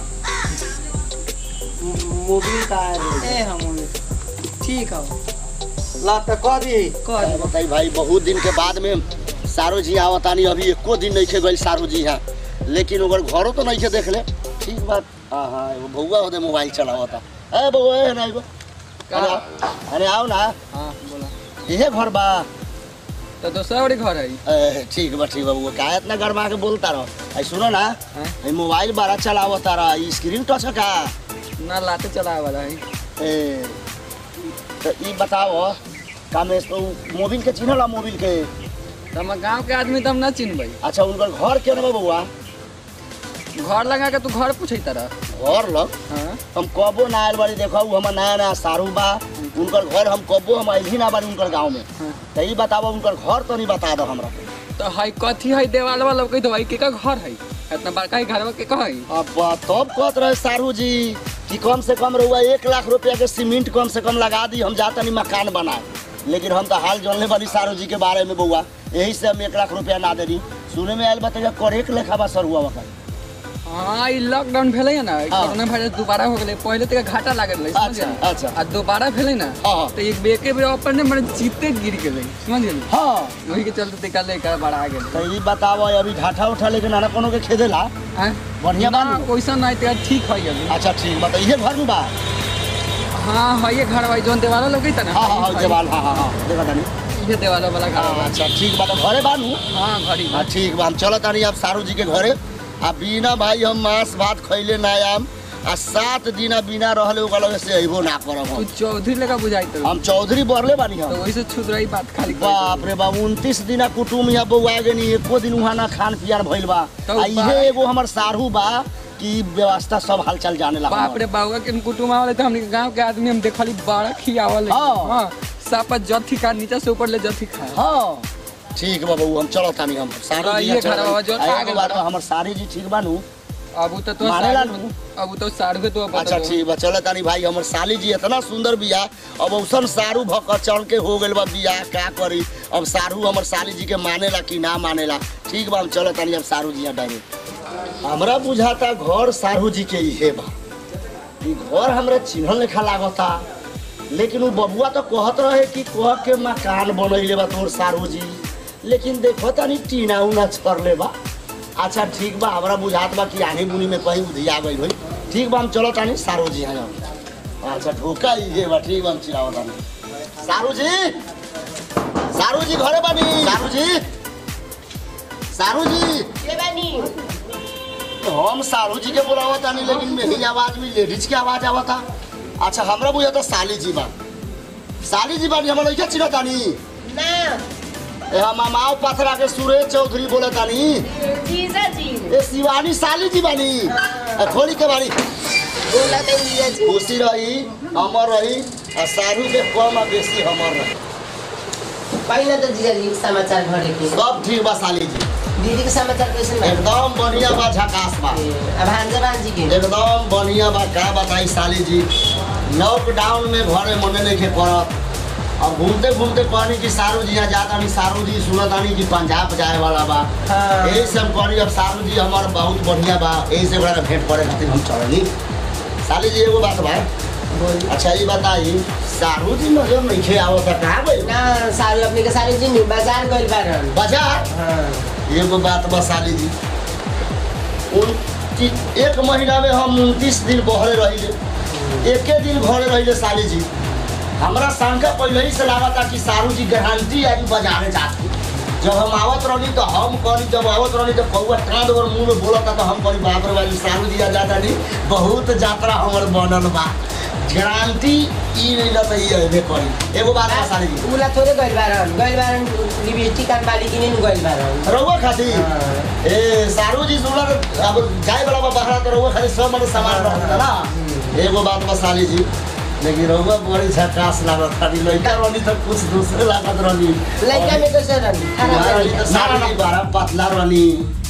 मोबिल का आर लइया ए हम ठीक है ला तो कह दी कर दो। बताई भाई बहुत दिन के बाद में सारो जी आवतानी अभी एको दिन नहीं गई सारो जी यहाँ लेकिन ओकर घरों तो नहीं देख ले ठीक बात हाँ हाँ एगो बउआ होते मोबाइल चलावता ए बउआ ए ना एगो अरे अरे आओ ना हाँ बोला इहे घर बा तो दूसरा बड़ी घर है ए, ठीक बा ठीक बा बउआ का इतना गरमा के बोलता रहो आई सुनो ना हाँ? ई मोबाइल बड़ा चलावता रहा ई स्क्रीन टच का ना लाते चला वाला है ए तो ई बताओ का में तो मोबिल के चिन्हला मोबिल के तो हम गांव के आदमी तो हम ना चिन्हबै अच्छा उनकर घर केना बा बउआ घर लगा के तू घर पूछे तरह घर लग हाँ हम कबो ना आयल बाड़ी देखो उ हमर नया नया सारू बा उनकर घर हम कबो हम अइली ना बाड़ी उनकर गांव में हाँ। तो ई बताबो उनकर घर तो नहीं बता दो हमरा तो है कथी है देवाल वाला कही दवाई के का घर है इतना बड़का ही घर के का है अब तब कहत रहे सारू जी कि कम से कम रहुआ एक लाख रुपया के सीमेंट कम से कम लगा दी हम जातनी मकान बनाए लेकिन हम तो हाल जानले बानी सारू जी के बारे में बउआ यही से हम एक लाख रुपया ना दे दी सुने में आयल बताइए करेक लेखा बा सर हुआ वकर हाँ ई लॉकडाउन भेलै है ना कोरोना वायरस दोबारा हो गेलै पहले तक घाटा लागल रहे समझ अच्छा, गेली? अच्छा। आ दोबारा भेलै ना हाँ, हाँ। तो एक बेके बेर ऊपर ने मने जीते गिर गेलै समझ गेली हाँ वही के चलते तका लेकर बड़ा आ गेलै तो ई बताबो अभी ढाठा उठा लेके नाना कोनो के खेदेला हैं बढ़िया ना बानी वैसा नहीं तो ठीक है अभी अच्छा ठीक बता इहे घर में बा हाँ है ये घर भाई जोन देवाला लोग था ना हाँ हाँ हाँ है। जवाल हाँ हाँ हाँ देखा तानी ये देवाला वाला घर हाँ, बा। अच्छा ठीक बा तो घरे बानू हाँ घरी बा। हाँ ठीक बा हम चलत तानी अब सारू जी के घरे आ बिना भाई हम मांस भात खैले ना आम आ सात दिन बिना रहले ओकरा लगे से अइबो ना करब तू हम चौधरी लेका बुझाई तो हम चौधरी बरले बानी तो हम वही से छूट रही बात खाली बाप रे बाप उनतीस दिना कुटुम यहाँ बउआ गेनी एको दिन वहाँ ना खान पियान भइल बा तो आ इहे बा- एगो हमर सारू बा कि व्यवस्था सब हालचाल जाने ला बाप रे बाबा के कुटुम आवले तो हमने गांव के आदमी हम देखली बड़ा खियावल हाँ। हाँ सापा जथी का नीचे से ऊपर ले जथी खा हाँ ठीक बा बबू हम चलत तानी हम सारू हाँ, जी ये यहाँ चलत घर बाबा जो तानी। आ, आ एगो गेल बात बा। बा, हमर सारी जी ठीक बानू अब तो तो माने ला साढ़े अब तो साढ़े तो अच्छा ठीक बा चल तानी भाई हमर साली जी इतना सुंदर बिया अब औसन सारू भक चढ़ के हो गेल बा बिया क्या करी अब सारू हमर साली जी के मानेला कि ना मानेला ठीक बा हम चल तानी अब सारू जी यहाँ डायरेक्ट हमरा बुझाता घर सारू जी के इहे बा ई घर हमरा चिन्हल लेखा लागता लेकिन उ बबुआ तो कहत रहे कि कह के मकान बनैले बा तोर सारू जी लेकिन देखो तानी टीना उना छरले बा अच्छा ठीक बा हमरा बुझात बा कि आनी बुनी में कहीं उधिया गई होई ठीक बा हम चलो तानी सारू जी हैं अच्छा ढोका इहे बा ठीक बा हम चिराव तानी सारू जी सारू जी घरे बानी सारू जी सारू जी के बानी हम सारू जी के बुलावा तानी लेकिन मेरी आवाज में लेडीज के आवाज आवता अच्छा हमरा बुझाता साली जी बा साली जी बानी हमरा लइका चिन्ह तानी ना ए हम मामाओ पथरा के सुरेश चौधरी बोले तानी जीजा जी ए शिवानी साली जी बानी ए, खोली के बानी बोला तो जीजा जी खुशी रही अमर रही आ सारू के कम आ बेसी हमर रही पहले तो जीजा जी समाचार घरे के सब ठीक बा साली जी दीदी के समाचार कैसे बा एकदम बढ़िया बा झकास बा अब भांजा भांजी के एकदम बढ़िया बा का बताई साली जी लॉकडाउन में घरे मने नहीं के पड़त अब घूमते घूमते कहनी कि सारू जी यहाँ जाता नहीं सारू जी सुनत आनी कि पंजाब जाए वाला बा हाँ। यही से हम कहनी अब सारू जी हमार बहुत बढ़िया बा यही से ओकरा भेंट करे खातिर हम चलनी साली जी एगो बात बा बोली अच्छा ये बताई सारू जी नजर नहीं खे आवत है कहाँ गई ना सारू अपने के सारू जी नी बाजार गइल बारन बाजार हाँ एगो बात बा साली जी उनती एक महीना में हम उनतीस दिन बहरे रही एके दिन घरे रही साली जी हमरा शंका पहले ही से लागता कि सारू जी गारंटी आज बाजारे जाती जब हम आवत रहनी तो हम करी जब आवत रहनी तो कौआ कांद और मुंह में बोलता तो हम करी बाप रे बाजी सारू जी आ जाता नहीं बहुत यात्रा हमर बनल बा गारंटी ई नहीं रहता ई अबे करी एगो बात बता साली जी उला थोड़े गइल बारन गइल बारन लिपस्टिक कान बाली किने न गइल बारन रउआ खाती हाँ। ए सारू जी सुनला तो अब जाए वाला बा बहरा तो रउआ खाली सब मतलब सामान रहता ना एगो बात बा साली जी लेकिन रउआ बड़ी झकास लागत खाली लड़का रहनी तो कुछ दूसरे लागत रहनी लइका में कैसे रहन यहाँ रहनी तो सारू जी बड़ा पतला रहनी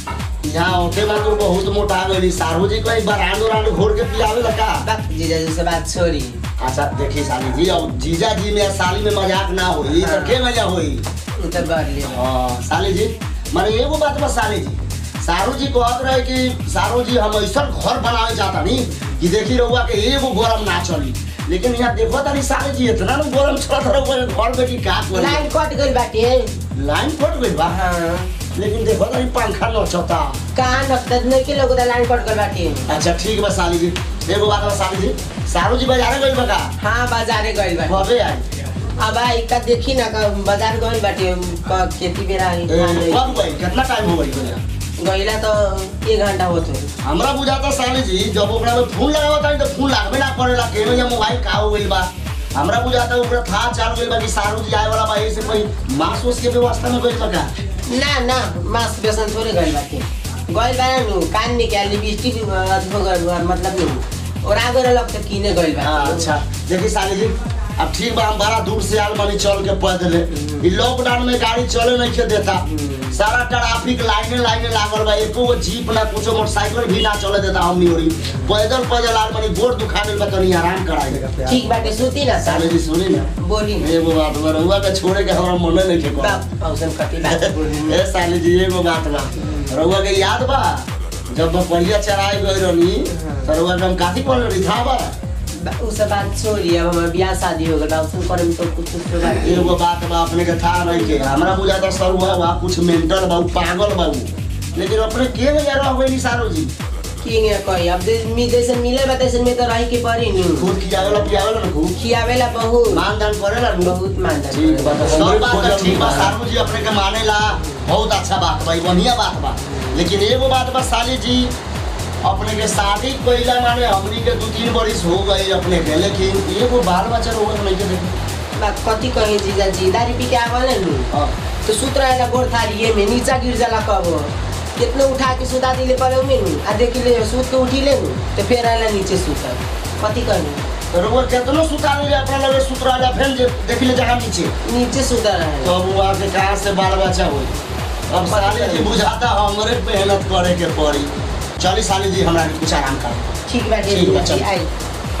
यहाँ होते मात्र बहुत मोटा गई सारू जी कहीं बरांड उरांड घोर के पियावे लगा बात जीजा जी से बात छोड़ी अच्छा देखिए साली जी अब जीजा जी में साली में मजाक ना होई तो के मजा होई उ त कर लियो हाँ, साली जी माने एगो बात बा साली जी सारू जी कहत रहे कि सारू जी हम ऐसा घर बनावे चाहता नी कि देखी रहुआ के एगो गरम ना चली लेकिन यहाँ देखो तानी साली जी इतना ना गरम चलत रहुआ के घर में कि का करी लाइन कट गइल बाटे लाइन कट गइल बा हाँ लेकिन देखो तानी पंखा नचता कहाँ नकद नहीं के लोग लाइन कट गइल बाटे अच्छा ठीक बा साली जी एगो बात बा साली जी सारू जी बाजारे गइल बा का हाँ बाजारे गइल बाटे कबे आई अब आई का देखी ना का बाजार गइल बाटे क- खेती बेरा ए, गइला कब गई कितना टाइम हो गई भैया तो एक घंटा होत हो हमरा बुझाता साली जी जब ओकरा में फोन लगावता है तो फोन लागबे ना करेला केनो या मोबाइल का हो गइल बा हमरा बुझाता ओकरा था चाल गइल बा कि सारू जी आए वाला बा एही से कोई मांस उस के व्यवस्था में गइल बा का ना ना मास बेसन थोड़े गइल बाटे गइल बा नु कान निकाल लिपस्टिक अथवा गइल मतलब नु और आगे लग के किने गइल बा हाँ, अच्छा देखी साली जी अब ठीक बा हम बड़ा दूर से आल बानी चल के पैदल ई लॉकडाउन में गाड़ी चले नहीं के देता सारा ट्रैफिक लाइने लाइने लागल बा एको गो जीप ना कुछो मोटरसाइकिल भी ना चले देता हमनी ओरी पैदल पैदल आल बानी गोड़ दुखा गइल बा तनी आराम कराई ठीक बाटे सुती ना साली जी सुनी ना बोली एगो बात बा रउआ के छोड़े के हमरा मने नहीं के बाप औसन कति बात बोली ए साली जी एगो बात बा रउआ के याद बा जब बपरिया चराई गई रहनी त रउआ के हम काथी पढ़ रही था बा बा- उ सब बात छोड़ी अब हमार ब्याह शादी हो गइल बा औसन करे में तो कुछ कुछ तो बात एगो बात बा अपने के था नहीं के हमरा बुझाता सरुआ बा कुछ मेंटल बा उ पागल बा उ लेकिन अपने के गया रह गई सारो जी किंग है कही अब दे- मी जैसे मिले बा तैसे में तो रही के पड़ी नु खुद खियावेला पियावेला ना खूब खियावेला बहुत मान दान करेला नु बहुत मानता ठीक बा तो सब बात तो ठीक बा सारू जी अपने के मानेला बहुत अच्छा बात बा ई बढ़िया बात बा लेकिन एगो बात बा साली जी अपने के शादी कइला माने हमनी के दू तीन बरिस हो गई अपने के लेकिन एगो बाल बच्चा रोग नहीं के देखे बा कति कही जीजा जी दारी पी के आवले नु हाँ। तो सुत रहेला गोड़ थारिये में नीचा गिर जाला कब कितने उठा के सुता दिले पड़े में नु आ देखी ले सुत के उठी ले नु तो फिर आला नीचे सुता कति कही तो रोग केतनो सुता ले अपना लगे सुत रहा फिर जे देखी ले जगह नीचे नीचे सुता रहे तो अब वहाँ के कहाँ से बाल बच्चा होई अब साली जी बुझाता हमरे मेहनत करे के पड़ी चली साली जी हमरा के कुछ आराम कर ठीक बाटे ठीक बा, जीजा जी चल। आई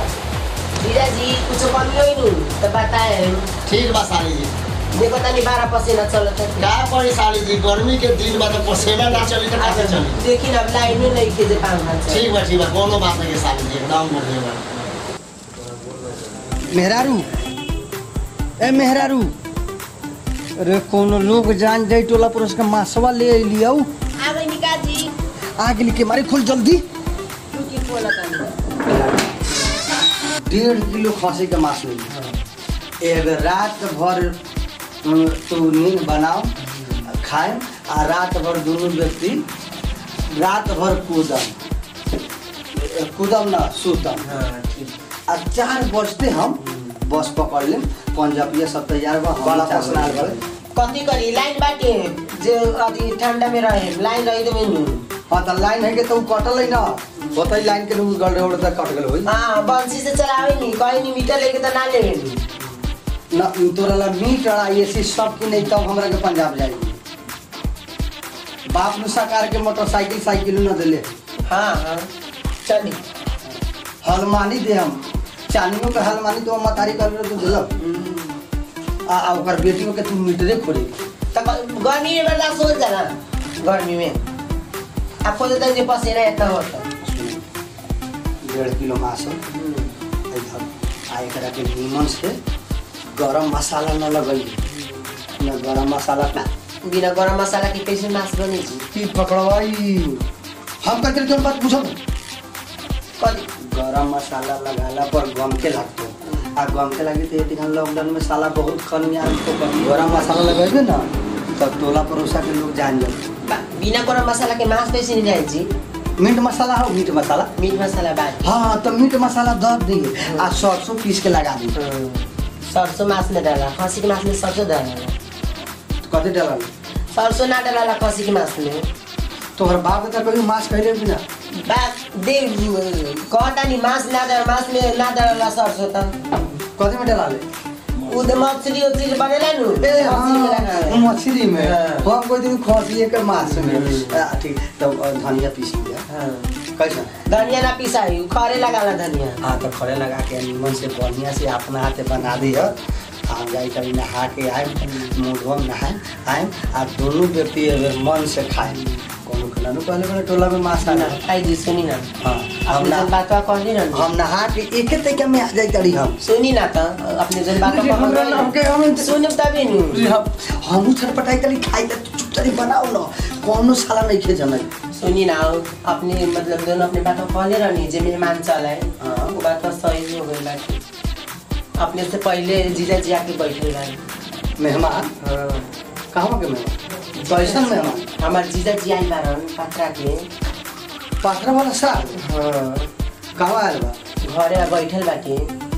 जीजा जी कुछ कमी होई नु तो बताए ठीक बा साली जी देखो तनी बारह पसीना चलत है का पड़ी साली जी गर्मी के दिन बा तो पसीना ना चली तो कैसे चली देखी ना अब लाइन नहीं के जे पाँच हाथ से ठीक बा ठीक बा कोनो बात नहीं है साली जी एकदम बढ़िया बा मेहरारू ए मेहरारू अरे कोनो लोग जान जाई टोला पर उसका मासवा ले लिया आ गई निका जी आग लिखे मारे खोल जल्दी रुकी बोला तनी डेढ़ किलो खसी का मांस मिली एक रात भर अम, तू नींद बनाओ खाए आ रात भर दोनों व्यक्ति रात भर कूदम कूदम ना सुतम हाँ ठीक आ चार बजते हम बस पकड़ लेम पंजाबिया सब तैयार बा हम बड़ा चार पसना बजे। कथी करी लाइन बाटे जे अथी ठंडा में रहे लाइन रही तो मेनू हाँ तो लाइन है के तो उ कटल है ना बताई लाइन के लोग गल रहे तक कट गल होई हाँ बंसी से चलावे नहीं कहीं नहीं मीटर लेके तो ना लेवे नी ना तोरा ला मीट आ एसी सब की नहीं तब हमरा के पंजाब जाएगी बाप नु सरकार के मोटरसाइकिल साइकिल न दिले हाँ हाँ चली हलमानी दे हम चानियों के हलमानी तो हम मतारी कर रहे तो दिलक आ आ ओकर बेटियों के तू मीटरे खोली तो गर्मी में बर्दाश्त हो जाला गर्मी में आपको तो तनी पसीना इतना होता डेढ़ किलो मांस हो इधर आ एकरा के नीमन से गरम मसाला न लगई न गरम मसाला का बिना गरम मसाला के कैसे मांस बनी छी की पकड़वाई हम कहते तुम बात पूछो कथी गरम मसाला लगाला पर गम के लगतो आ गम के लगे तो ये लॉकडाउन में साला बहुत खनिया तो गरम मसाला लगेबे ना तब टोला पड़ोसा के लोग जान जाते बा- बिना गरम मसाला के मांस कैसे नहीं जाए जी मीट मसाला हो मीट मसाला मीट मसाला बाटी हाँ तो मीट मसाला दर दिए आ सरसों पीस के लगा दी सरसों मांस में डाला खसी के मांस में सरसों डाला तो कथी डाला सरसों ना डाला खसी के मांस में तोहर बाप का कभी मांस खैले कि ना बात दे कहता नहीं मांस ना डाला मांस में ना डाला सरसों तो कथी में डाला ले उधर मछली उछली बनेला नु ए मछली में हाँ लगा मछली में हाँ। हम कोई दिन खसिए के मांस में हम्म। आ, ठीक तो अ, धनिया पीस लिया हाँ। कैसा धनिया ना पिसाई खरे लगाला धनिया हाँ तो खड़े लगा के नीमन से बढ़िया से अपना हाथे बना दिया हम जाए कभी नहा के आए मुँह में नहाए आए आ दोनों व्यक्ति अगर मन से खाए कोनो के नानू पहले बड़े टोला में मांस आना आई जी सुनी ना हाँ हम अपने ना जन बातवा कहली ना हम नहा के एक तरीका में आ जाए करी हम सुनी ना तो अपने जन बातवा अरे हमरा ना, हमके- हम- सुनब तभी नु हम छटपटाई करी खाई त चुपचारी बनाओ न कोनो साला नहीं खे जनै सुनी ना अपने मतलब दोनों अपने बातवा कहले रहनी जे मेहमान चलाए हाँ। वो बात सही हो गई बाकी अपने से पहले जीजा जी आके बैठे रहे मेहमान कहाँ के मेहमान कैसन मेहमान हमार जीजा जी आई बारन पत्रा के पाथरा वाला साल हाँ कहाँ आयल बा घरे आ बैठल बाटे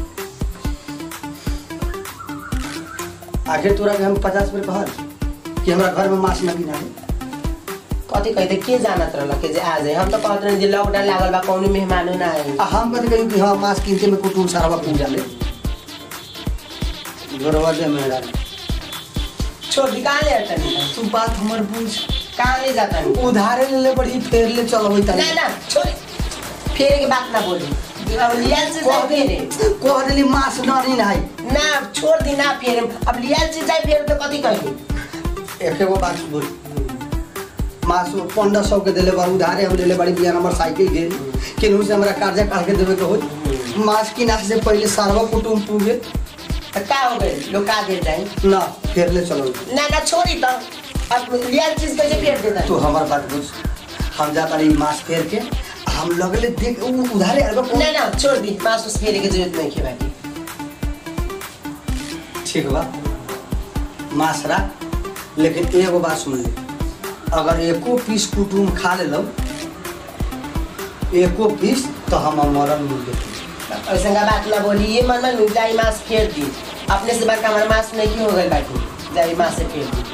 आखिर तोरा के हम पचास रुपये कहल कि हमरा घर में मांस न गिना कथी कहते के जानत रहल के जे आ जाए हम तो कहत रहे जे लॉकडाउन लागल बा कौनो मेहमानो ना आई आ हम कथी कहियो कि हाँ मांस किनते में कुटुम सारा पूजा ले जोरवा दे मेरा छोड़ दी कहाँ ले आता नहीं तू बात हमर बुझ कहाँ ले जाता नहीं उधारे ले ले बड़ी फेर ले चलो होई ना तनी ना छोड़ फेरे के बात ना बोली अब लियाल से जाए फेरे कह देली मांस न नहीं है ना छोड़ दी ना फेरे अब लियाल से जाए फेरे तो कथी कही एक एगो बात बोल मास पंद्रह सौ के दिले बार उधारे हम लेले बड़ी बिया नंबर साइकिल के केनहू से हमरा कर्जा काट के देवे के हो मास किना से पहले सारवा कुटुम पूगे तो का हो गई लोग का दे जाए ना फेर ले चलो ना ना छोड़ी तो अब लियाल चीज कैसे फेर देता तू हमार बात बुझ हम जाता रही मास फेर के हम लगले देख उ उधारे अरबा ना ना छोड़ दी मांस उस फेरे की जरूरत नहीं है बाकी ठीक बा मास रख लेकिन एगो बात सुन ले अगर एको पीस कुटुम खा ले लो एको पीस तो हम मरल मुर्गे ऐसा का बात ना बोली ये मन में जाई मांस फेर दी अपने से बड़का हमारा मांस नहीं हो गई बाकी जाई मांस से फेर दी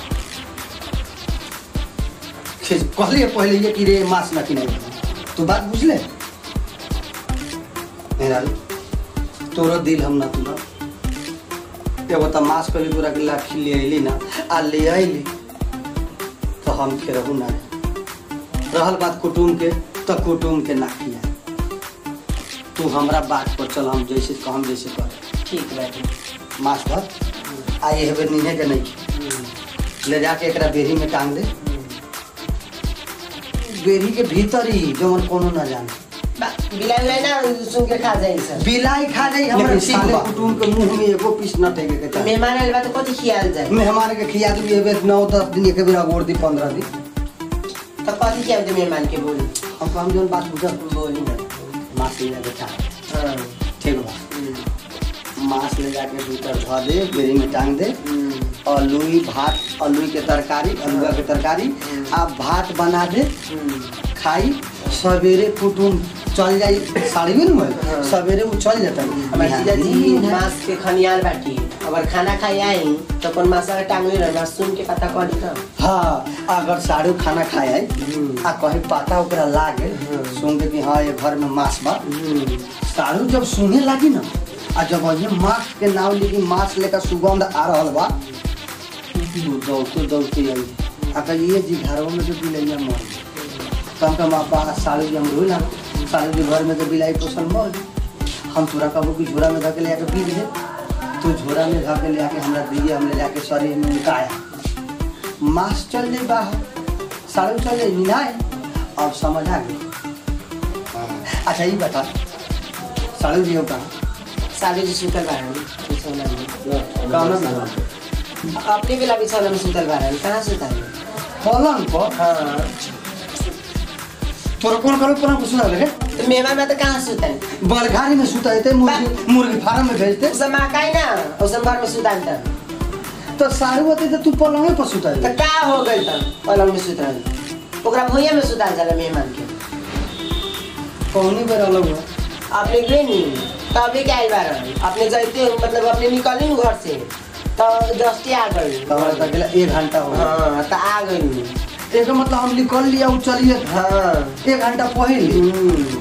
कहलिए पहले ये कि रे मास न किने तू बात बुझले मेरा तोरो दिल हम ना तुला एगो त मास कभी तोरा के लाठी ले अइली ना आ ले अइली तो हम फिर रहू ना रहल बात कुटुम के तो कुटुम के ना खिया तू हमरा बात पर चल हम जैसे कहम जैसे कर ठीक बाकी मास भर आ ये हेबे नीहे के नहीं ले जाके एकरा बेरी में टांग दे बेरी के भीतर ही जवन कोनो ना जाने बिलाई उलाई ना सुन के खा जाए सब बिलाई खा जाई हमरा लेकिन साले ठीक बा। कुटुम के मुंह में एगो पीस न टेके के चाही मेहमान आइल बा तो कथी खियाल जाए मेहमान के खिया दी एबे नौ दस दिन एक बेर अगोर दी पंद्रह दिन तो कथी खियाल दे मेहमान के बोली हम तो हम जौन बात बुझल बोली ना मास ले जाके चाह हाँ ठीक बा हम्म, मास ले जाके भीतर धो दे बेरी में टांग दे हम्म, अलुई भात अलुई के तरकारी अलुआ के तरकारी आ भात बना दे हम्म। खाई सवेरे कुटुम चल जाई साड़ी में हाँ। न सवेरे वो चल जाता हमार जीजा जी मांस के खनियाल बाटी अगर खाना खाई आई तो कौन मासा के टांगले रहना सुन के पता करी तो हाँ अगर साड़ू खाना खाए आई हम्म। आ कहीं पता ओकरा लागे हम्म। सुन के कि हाँ ये घर में मांस बा हम्म, साड़ू जब सुने लगी ना आ जब ये मांस के नाव लिखी मांस लेकर सुगंध आ रहल बा वो दौड़ते दौड़ते आई आ कही ये जी घरों में तो बिलैया मर गई तो हम कहा बा साड़ू जी हम रोई ना साड़ू जी घर में तो बिलाई पोसल मर गई हम तोरा कहबो कि झोरा में धके ले आके पी दे तो झोरा में धके ले आके हमरा दिए हम ले जाके शरीर में उनकाया मांस चल जाए बाहर साड़ू चल जाए निनाए अब समझ आ गई अच्छा ये बता साड़ू जी हो कहाँ साले जी सुतल बारन बिछौना में कहाँ में अपने बेला बिछौना में सुतल बारन कहाँ सुतल पलंग पर हाँ तोरा कौन करो पुरान को सुना लगे तो मेहमान में तो कहाँ सुतल बलघारी में सुता है मुर्गी मुर्गी फार्म में भेजते उसे मकाई ना उसे घर में सुतल था तो साड़ू होते तो तू पलंगे पर सुता तो है का हो गई था पलंग में सुतल ओकरा भुइया में सुतल जाला मेहमान के कौनी बेर अलग हुआ अपने गए नी तभी क्या आइल बार अपने जाते मतलब अपने निकली नु घर से तो दस्ती आ गई तब तक एक घंटा हो गया हाँ तो आ गई एक मतलब हम निकल लिया उ चलिए हाँ एक घंटा पहले हम्म।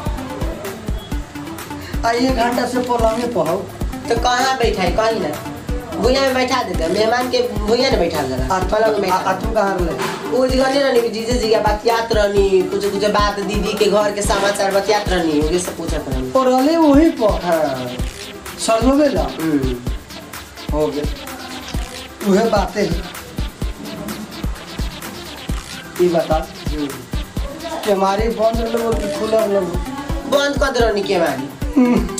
आ एक घंटा से पलंगे पढ़ो तो कहाँ बैठा है कहीं ना भुइया में बैठा देते हैं। मेहमान के भुइया में बैठा देना आ पलंग में आ- बैठा आ तू कहाँ रहे वो जगह नहीं रहनी जीजे जी के बतियात रहनी कुछ कुछ बात दीदी के घर के समाचार बतियात रहनी ये सब पूछत रहनी और रहले वही पर हाँ सरलो बेला हम्म। हो गए उहे बातें है ई बता हम्म। कि हमारी बंद लोग कि खुला लोग बंद कर दे रहनी के मारी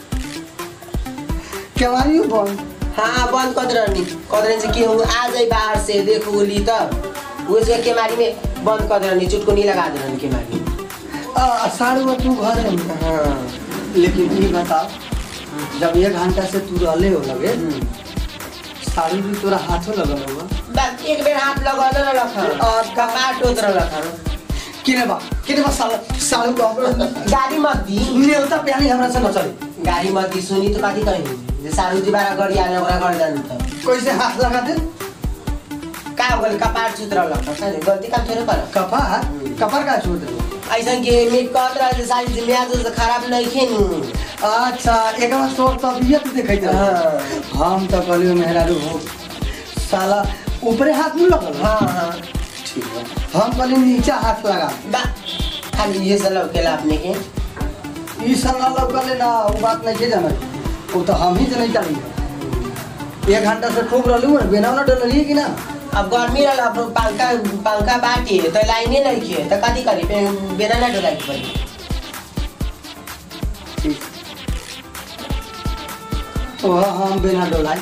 कि हमारी बंद हाँ बंद कर दे रहनी कर दे रहनी से कि हम आ जाए बाहर से देखो बोली तब वो जगह के मारी में बंद कर दे रहनी चुटकुनी लगा दे रहनी के मारी आ साढ़े में तू घर है हाँ लेकिन ई बता जब एक घंटा से तू रहले हो लगे साड़ी भी तोरा हाथों लगल होगा बस एक बेर हाथ लगा दे रख और कपाट टोत रख किने बा किने बा साल साल को गाड़ी मत दी नेवता प्यानी हमरा से न चली गाड़ी मत दी सुनी तो कथी कही जे सारू जी बारा गड़ी आने ओकरा घर जानी त कैसे हाथ लगा दे का हो गल कपाट सुत रहल सर गलती काम थोड़े कर कपा कपर का छोड़ दे ऐसा के मेक कहत रह जे सारी जी म्याज तो खराब नहीं खेनु अच्छा एक बार तोर तबियत देखै दे हाँ। हम तो कहलियो मेहरारू हो साला ऊपरे हाथ नहीं लगल हाँ हाँ ठीक है हम कहली नीचा हाथ लगा बा खाली ये सब लौकेला अपने के ई सब ना लगल ना वो बात नहीं के जाना वो तो हम ही नहीं चली एक घंटा से खूब रहलू ना बेना ना डलिए कि ना अब गर्मी रहल अब पंखा पंखा बाटी तो लाइने नहीं खे तो कथी करी पे बेना ना डोलाई के पड़ी ठीक तो हम बिना डोलाई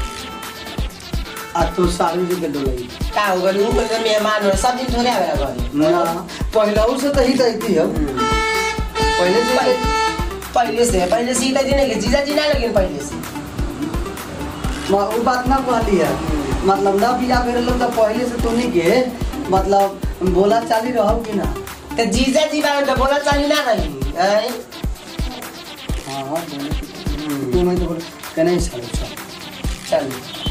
आ तू साड़ी जी के डोलाई का हो गल ऊ कोई मेहमान हो सब दिन थोड़े आवेला घरे ना पहले से तो ही देती है पहले से पहले पहले से पहले से ही तो दिन के जीजा जी ना लगिन पहले से म- वो बात ना कहली है मतलब ना बिया मेरे लोग तो पहले से तो नहीं के मतलब बोला चाली रहो कि ना तो जीजा जी बारे तो बोला चाली ना रही हैं? हाँ हाँ बोले कि- तू मैं तो बोले कि नहीं सालू चल चल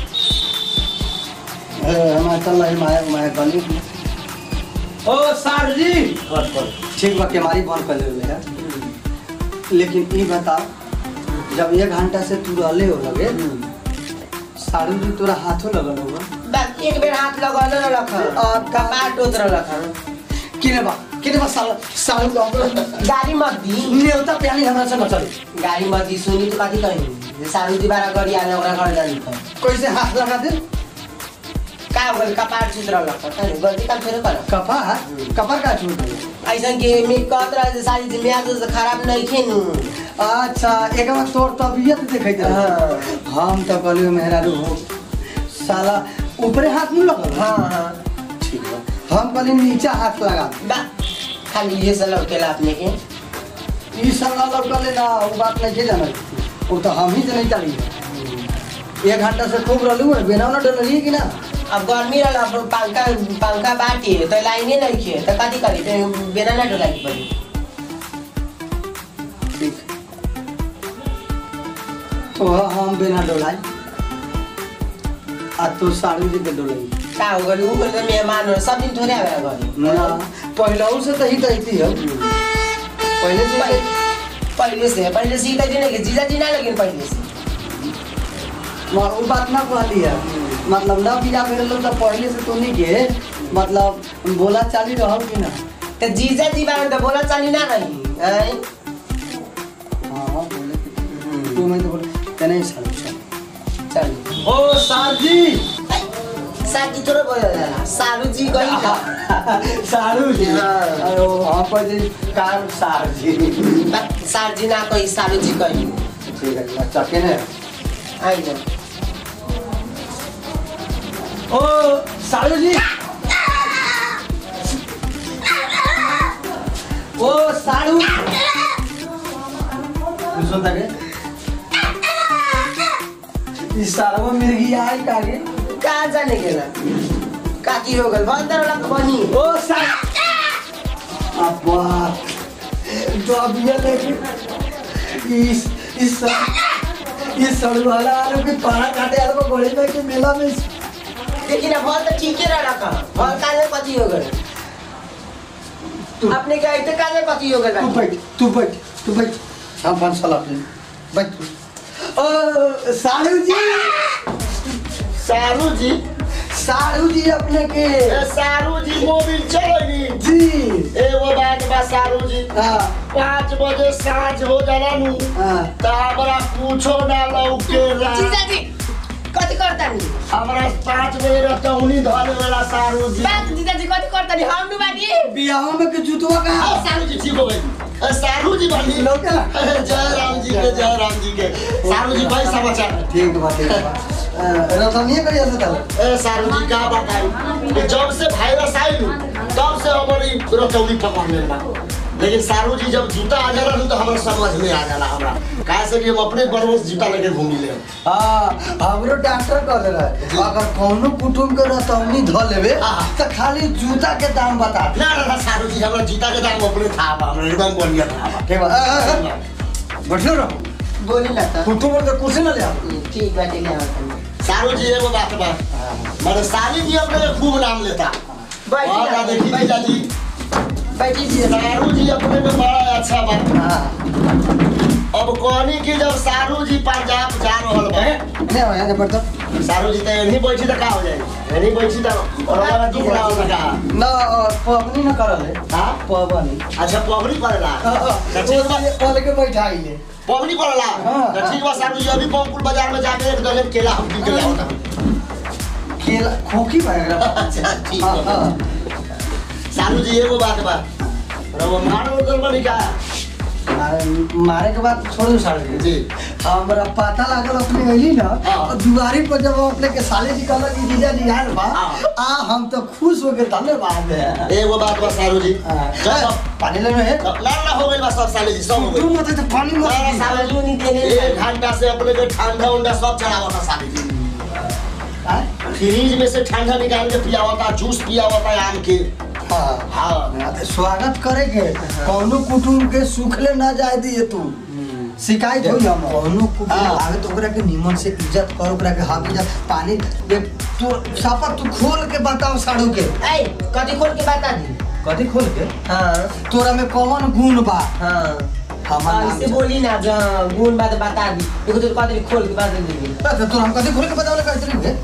हमारे चल रही माया माया गली ओ सर जी कर कर ठीक बा के हमारी बंद कर ले है लेकिन ये बताओ जब एक घंटा से तू रहले हो लगे साड़ी भी तोरा हाथों लगल होगा बस एक बेर हाथ लगा ले रख और कपाट टोत रख किने बा किने बा साल साल को गाड़ी मत दी नेवता प्यानी हमरा से न चली गाड़ी मत दी सुनी तो कथी कही जे सारू जी बारा गड़ी आने ओकरा घर जानी त कैसे हाथ लगा दे का हो गल कपाट सुत रहल त गलती काम थोड़े कर कपा कपर का छूट दे ऐसा के मेक कहत रह जे सारी जी म्याज तो खराब नहीं खेनु अच्छा एक बार तोर तबियत देखे दे हाँ। हम तो कहलियो मेहरारू हो साला ऊपरे हाथ नहीं लगल हाँ हाँ ठीक बा हम कहली नीचा हाथ लगा बा खाली ये सब लौकेला अपने के ई सब ना लगल ना वो बात नहीं के जाना वो तो हम ही से नहीं चली एक घंटा से खूब रहलू है बेना ना डलिए कि ना अब गर्मी रहल अब पंखा पंखा बाटी तो लाइने नहीं खे तो कथी करी पे बेना ना डोलाई के पड़ी ठीक तो हम बिना डोलाई आ तू साड़ी जी के डोलाई का हो गल ऊ कोई मेहमान हो सब दिन थोड़े आवेला घरे ना पहले से तो ही कहती है पहले से पहले पहले से पहले से ही तो दिन के जीजा जी ना लगिन पहले से म- वो बात ना कहली है मतलब ना बिया मेरे लोग तो पहले से तो नहीं के मतलब बोला चाली रहो कि ना तो जीजा जी बारे तो बोला चाली ना रही हैं? हाँ हाँ बोले कि- तू मैं तो बोले कि नहीं साड़ी चल चल ओ सर जी साथी थोड़ा बोला जाला सारू जी गई था सारू जी हाँ। अरे वो हम पर जी कार सार जी सार जी ना कही सारू जी कही ठीक है अच्छा केने आई ना ओ सारू जी ओ सारू सुन तके इस सारा में मिर्गी आई कागे कहाँ जाने के ना काकी हो गल बंदर लग बनी ओ सार अब्बा तो अब ये लेके इस इस ये सड़वाला आलू के पारा काटे आलू को गोली में के मेला में लेकिन अब भल तो ठीके रहा का भल काले कथी हो गए तू अपने के ऐसे काले कथी हो तू गए बैठ तू बैठ तू बैठ हम पाँच साल अपने बैठ ओ साड़ू जी सारू जी साड़ू जी अपने के ए सारू जी मोबिल चलेगी जी एगो बात बा सारू जी हाँ पाँच बजे साँझ हो जाला नु हाँ त हमरा कुछो ना लौकेला जीजाजी कथी करता नी हमरा पाँच बजे रतौनी धरे वाला सारू जी बात जीजाजी कथी करता नी हम नु बानी बियाह में के जुतवा का हाँ, सारू जी ठीक हो गई ए, सारू जी बनी लौकेला जय राम जी के जय राम जी के सारू जी भाई समाचार ठीक बा ठीक बा रतनिए करिया से तल ए सारू जी का बताई कि जब से वायरस आई नु तब से हमारी रतौनी पकड़ ले बा लेकिन सारू जी जब जूता आ जाला नु तो हमरा समझ में आ जाला हमरा काहे से कि हम अपने बरवस जूता लेके घूमी ले हाँ हमरो डॉक्टर कहले रहे अगर कौनो कुटुम के रतौनी ध लेवे हाँ। तो खाली जूता के दाम बता दे ना ना ना सारू जी हमरा जूता के दाम अपने था बा हमरा एकदम बढ़िया था बा ठीक बा अ, अ, अ, बैठियो रहो बोली ना तो कुटुम के कुर्सी ना ले आओ ठीक बाटे ले आवत सारू जी एगो बात बा माने साली जी अपने के खूब नाम लेता बैठी और ना, ना देखी बैठी। जीजा जी बैठी जी सारू जी अपने में बड़ा अच्छा बा हाँ अब कहनी कि जब सारू जी पंजाब जा रहल बा ले आओ यहाँ बैठ सारू जी तो यहीं बैठी तो का हो जाए यहीं बैठी तो और हमारा दुख ना हो सका ना अ, पवनी ना करल है हाँ पवनी अच्छा पवनी पड़ेला तो ठीक बा पहले के बैठाई ले पवनी पड़ेला हाँ। तो ठीक बा सारू जी अभी पवनपुर बाजार में जाके एक डले केला हम पी के लाओ केला खोखी भएगा अच्छा ठीक हाँ बा हाँ सारू जी एगो बात बा रवा मार उधर बनी का मारे मारे के बाद छोड़ साल जी हमरा पता लागल अपने अइली ना हाँ। और दुआरी पर जब हम अपने के साले जी कहलक कि जीजा जी आयल बा हाँ। आ हम तो खुश हो गए धन्यवाद है एगो बात बा सारू जी हाँ। जब पानी लेना है ना ना हो गई बा सब साले जी सब हो तू गई मत तो पानी मत ना, ना, पी। साले समझ नहीं देने एक घंटा से अपने के ठंडा उंडा सब चढ़ावा था साले जी आय? फ्रीज में से ठंडा निकाल के पियावा था जूस पियावा था आम के हाँ हाँ स्वागत करेगे कौनो कुटुम के सुखले ना जाए दिए तू शिकायत होई हम कौनो कुटुम हाँ। आगे तो ओकरा के निमन से इज्जत कर ओकरा के हक इज्जत पानी दे तू सापा तू खोल के बताओ साड़ू के ऐ कथी खोल के बता दी कथी खोल के हाँ तोरा में कौन गुण बा हाँ हमार हाँ, नाम इससे से- बोली ना जो गुण बात बता दी देखो तो कथी खोल के बता दी अच्छा तू हम कथी खोल के बतावले कैसे नहीं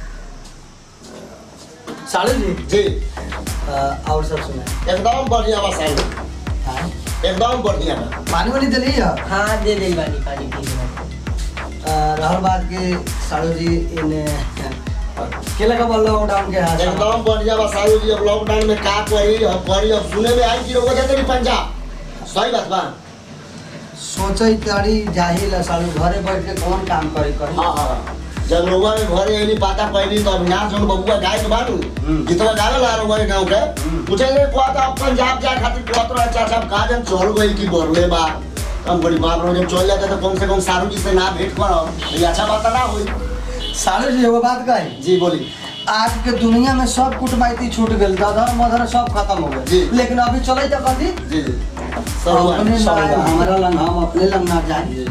साड़ू जी जी अ, और सब सुना एकदम बढ़िया बा साले हाँ? एकदम बढ़िया बा पानी वानी दिली है हाँ दे दे बानी पानी पी के रहल बात के साड़ू जी इन केला का बोल लॉकडाउन के हाथ एकदम बढ़िया बा सारू जी अब लॉकडाउन में का करी अब करी अब सुने में आई कि रोग जाते नहीं पंजाब सही बात बा सोचे तारी जाहिल है साड़ू घरे बैठ के कौन काम करे करी हाँ हाँ जब रउआ में घरे एली पाता पहली तो अविनाश जोन बबुआ गाय के बानू हम्म। जितना गावे ला रउआ के गाँव के हम्म। पूछे ले कुआ तो अब पंजाब जाए खातिर कहत रहे चाचा अब का जन चल गई कि बरले बा हम बड़ी बात रहो जब चल जाते तो कम से कम सारू जी से ना भेंट करो ये अच्छा बात ना हुई साड़ू जी एगो बात कही जी बोली आज के दुनिया में सब कुटमाइती छूट गई दादा मदर सब खत्म हो जी। गए लेकिन अभी चले तो कथी जी जी सब अपने सब लाए, बात। हमारा लंग हम अपने लंग ना जाए जी।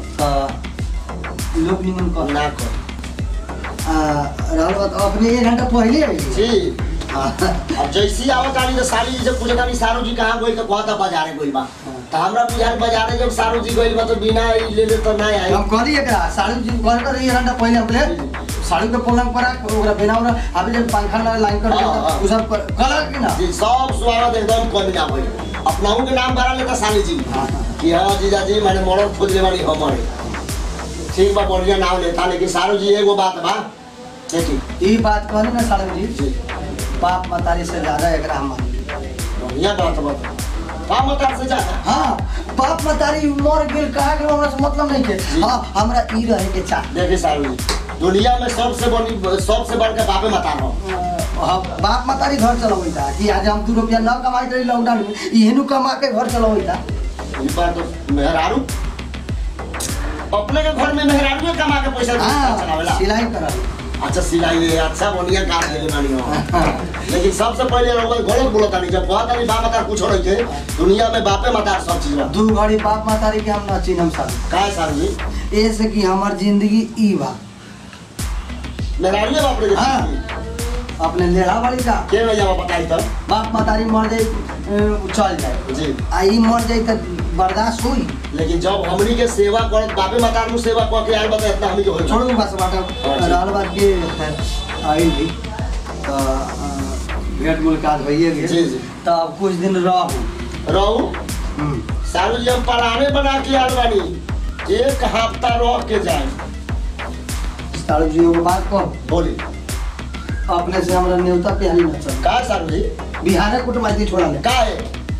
तो लोग निमन कर ना कर रहल बात अपने एक घंटा पहले आई जी अब जैसी आवत आनी तो साली जी से पूछत आनी सारू जी कहाँ गई तो कहता बाजारे गई बा तो हमरा बुझाल बाजारे जब सारू जी गई बा तो बिना ई ले ले तो ना आई हम करी एकरा साड़ू जी घर कर एक घंटा पहले अपने साड़ू के पलंग पर आके ओकरा बिना ओकरा अभी जब पंखा ना लाइन कर हाँ, हाँ। उ सब कर कलर की ना जी सब स्वागत एकदम कम ना होई अपनाऊ के नाम भरा लेता साली जी हाँ, हाँ। कि हाँ जीजा जी मैंने मरद खोज ले वाली हमारे ठीक बा बढ़िया नाम लेता लेकिन सारू जी एगो बात बा देखी ई बात कहली ना साड़ू जी जी बाप मतारी से ज्यादा एकरा हम मानी। बढ़िया बात बा का मत से जाता हाँ बाप मतारी मर गेल कहा गेल हमरा से मतलब नहीं के जी। हाँ हमरा ई रहे के चाह देखी सारू जी दुनिया में सबसे बड़ी सबसे बढ़ के बापे मता रहो हाँ, बाप मतारी घर चलबै था कि आज हम दू रुपया न कमाइत रही लॉकडाउन में इहेनु कमा के घर चलबै था ई बार तो मेहरारू अपने के घर में मेहरारू कमा के पैसा हाँ चलावेला सिलाई करल अच्छा सिलाई है अच्छा बढ़िया काम देले बानी हम लेकिन सबसे पहले रउआ गलत बोलत तानी जब कहत तानी बाप माता कुछ रही थे दुनिया में बापे माता सब चीज बा दू घड़ी बाप मातारी के हम ना चिन्हम सारू काहे सारू जी ऐसे कि हमार जिंदगी ई बा मेहरानिए बाप रे के हाँ। जिंदगी। अपने लेढ़ा वाली का के भैया बताई तो बाप मातारी मर जाई अ, चल जाए जी आ ई मर जाई त बर्दाश्त होई लेकिन जब हमनी के सेवा करत बापे माता नु सेवा क के आइल बता इतना हमनी के होई छोड़ू बस बाटा हाँ जी। रहल बात के आई भी तो अ, भेंट मुलाकात भइए जी, गेल जी। तो अब कुछ दिन रहू रहू हम्म। सारू जी हम पढ़ाने बना के आइल बानी एक हफ्ता रह के जाए सारू जी एगो बात कह बोली अपने से हमरा न्योता प्यारी न चल का सारू जी बिहार कुटमाइती छोड़ा ले का है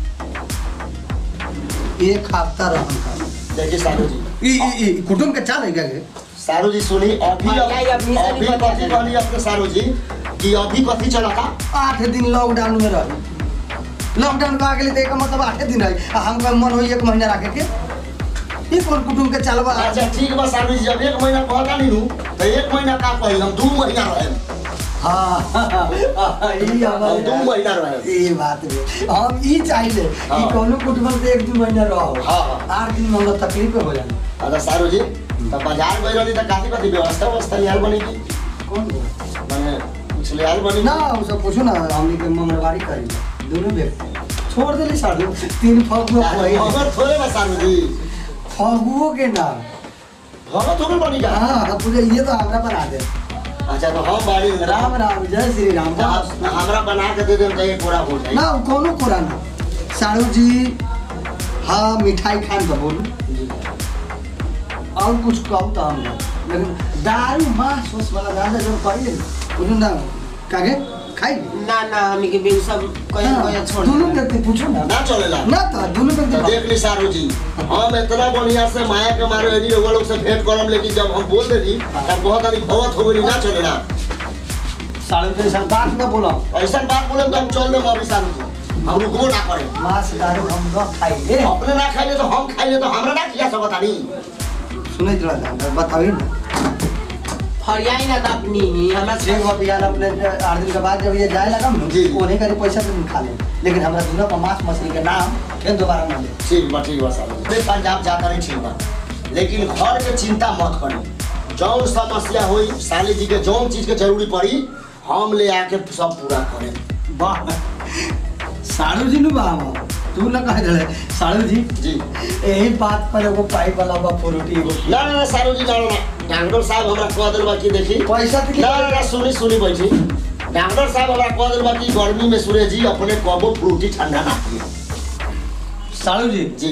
एक हफ्ता रहम का देखिए सारू जी ई ई ई कुटुम के चाल है क्या के? सारू जी सुनी अभी हाँ, नहीं, अभी से अभी नहीं बता कथी दे। कहनी अपने सारू जी कि अभी कथी चला था आठ दिन लॉकडाउन में रही लॉकडाउन का गेली तो एक मतलब आठे दिन रही आ हमका मन होई एक महीना रखे के ई कौन कुटुम के चलबा अच्छा ठीक बा सारू जी जब एक महीना कहता नहीं हूँ तो एक महीना का कही हम दू महीना रहे हाँ ई हम दू हमारे महीना रहे ई बात बे हम ई चाहिए कि हाँ। कोनो कुटुम से एक दू महीना रहो हाँ, हाँ। आठ दिन में हमरा तकलीफ हो जाए अच्छा सारू जी तो बाजार गई रही तो काफी कथी व्यवस्था व्यवस्था लिहाल बनी की कौन बोला? मैंने कुछ लिहाल बनी ना उ सब पूछो ना हमनी के ममरवाड़ी करी दोनों व्यक्ति छोड़ देली साढ़े तीन फगुआ कोई मगर थोड़े बा सारू जी फगुओ के ना भगत हो गई बनी का हाँ हाँ, पूरे ये तो हमरा बना दे अच्छा तो हम बाड़ी राम राम जय श्री राम तो आप हमरा बना के दे देम तो ये पूरा हो जाए ना उ कोनो कुरा ना साड़ू जी हाँ मिठाई खान तो बोलू और कुछ कहू तो हम ना। लेकिन दारू मांस उस वाला दादा जब करिए बोलू ना कागे खाई ना ना हमी के बिन सब कहीं कहीं छोड़ दोनों दे। व्यक्ति पूछो ना ना चलेला ना तो दोनों तो व्यक्ति देख ली सारू जी हम इतना बढ़िया से माया के मारे यदि लोग लोग से भेंट करम लेकिन जब हम बोल देली तब बहुत अधिक भगत हो गई ना चलेला साड़ू जी सब बात ना बोला ऐसा बात बोले तो हम चल देम अभी सारू जी हम रुकबो ना करे मांस दारू हम न खाइए अपने ना खाइले तो हम खाइले तो हमरा ना किया सकता नहीं सुनैत रह बताबी ना फरियाई ना तो अपनी ही हमरा ठीक हो बिहान अपने आठ दिन के बाद जब ये जाए लगा जी। उन्हीं का पैसा तो खा ले लेकिन हमरा दूना पर मांस मछली के नाम फिर दोबारा ना ले ठीक बा ठीक बा सारू जी पंजाब जाता नहीं ठीक बा लेकिन घर के चिंता मत करी जौन समस्या होई साली जी के जौन चीज के जरूरी पड़ी हम ले आके सब पूरा करें वाह साड़ू जी नु बा तू ना कह दे साड़ू जी जी यही बात पर एगो पाइप वाला बा फ्रूटी एगो ना ना ना सारू जी ना ना ना डॉक्टर साहब हमरा कह दिल बा कि देखी पैसा तो ना ना ना सुनी सुनी बैठी डॉक्टर साहब हमरा कह दिल बा कि गर्मी में सूर्य जी अपने कबो फ्रूटी ठंडा ना पिए साड़ू जी जी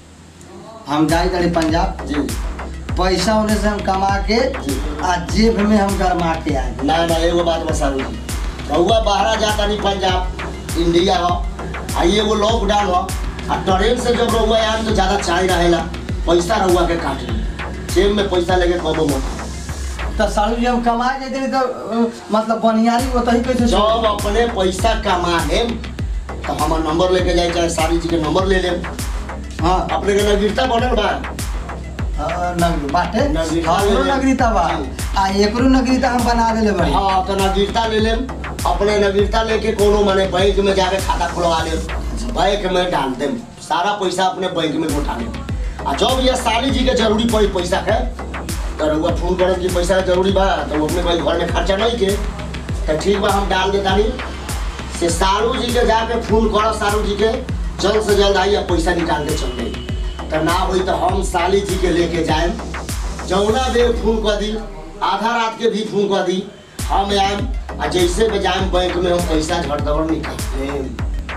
हम जाए जाए पंजाब जी पैसा उन्हें से हम कमा के जी। आ जेब में हम गरमा के आए ना ना एगो बात बा सारू जी रहुआ बाहरा जाता नहीं पंजाब इंडिया हो आ ये एगो लॉकडाउन हो आ ट्रेन से जब रहुआ आए तो ज़्यादा चाय रहेला पैसा रहुआ के काट ली जेब में पैसा लेके कबो मत तो साड़ू जी हम कमा जाते तो अ, मतलब बनियारी ओतही कैसे छोड़- जब अपने पैसा कमा लेम तो हमार नंबर लेके जाए चाहे सारी जी के नंबर ले लेम हाँ अपने के नगीरता बनल बा हाँ, नगरी बाटे नगरीता हमरो ले ले। नगरीता बा जी। आ एकरो नगरीता हम बना देले बड़ी हाँ तो नगीरता ले लेम अपने नगीरता लेके कोनो माने बैंक में जाके खाता खुलवा लेम बैंक में डाल देम सारा पैसा अपने बैंक में उठा लेम आ जब ये साली जी के जरूरी पड़ी पैसा के तो रउआ फोन करब कि पैसा के जरूरी बा तो वो अपने भाई घर में खर्चा नहीं के तो ठीक बा हम डाल देता नहीं से सारू जी के जाके फोन करो सारू जी के जल्द से जल्द आई आ पैसा निकाल के चल गई तो ना हुई तो हम साली जी के लेके जाए जौना बेर फोन कर दी आधा रात के भी फोन कर दी हम आएम आ जैसे में जाएम बैंक में हम पैसा झटदबर निकाल लेम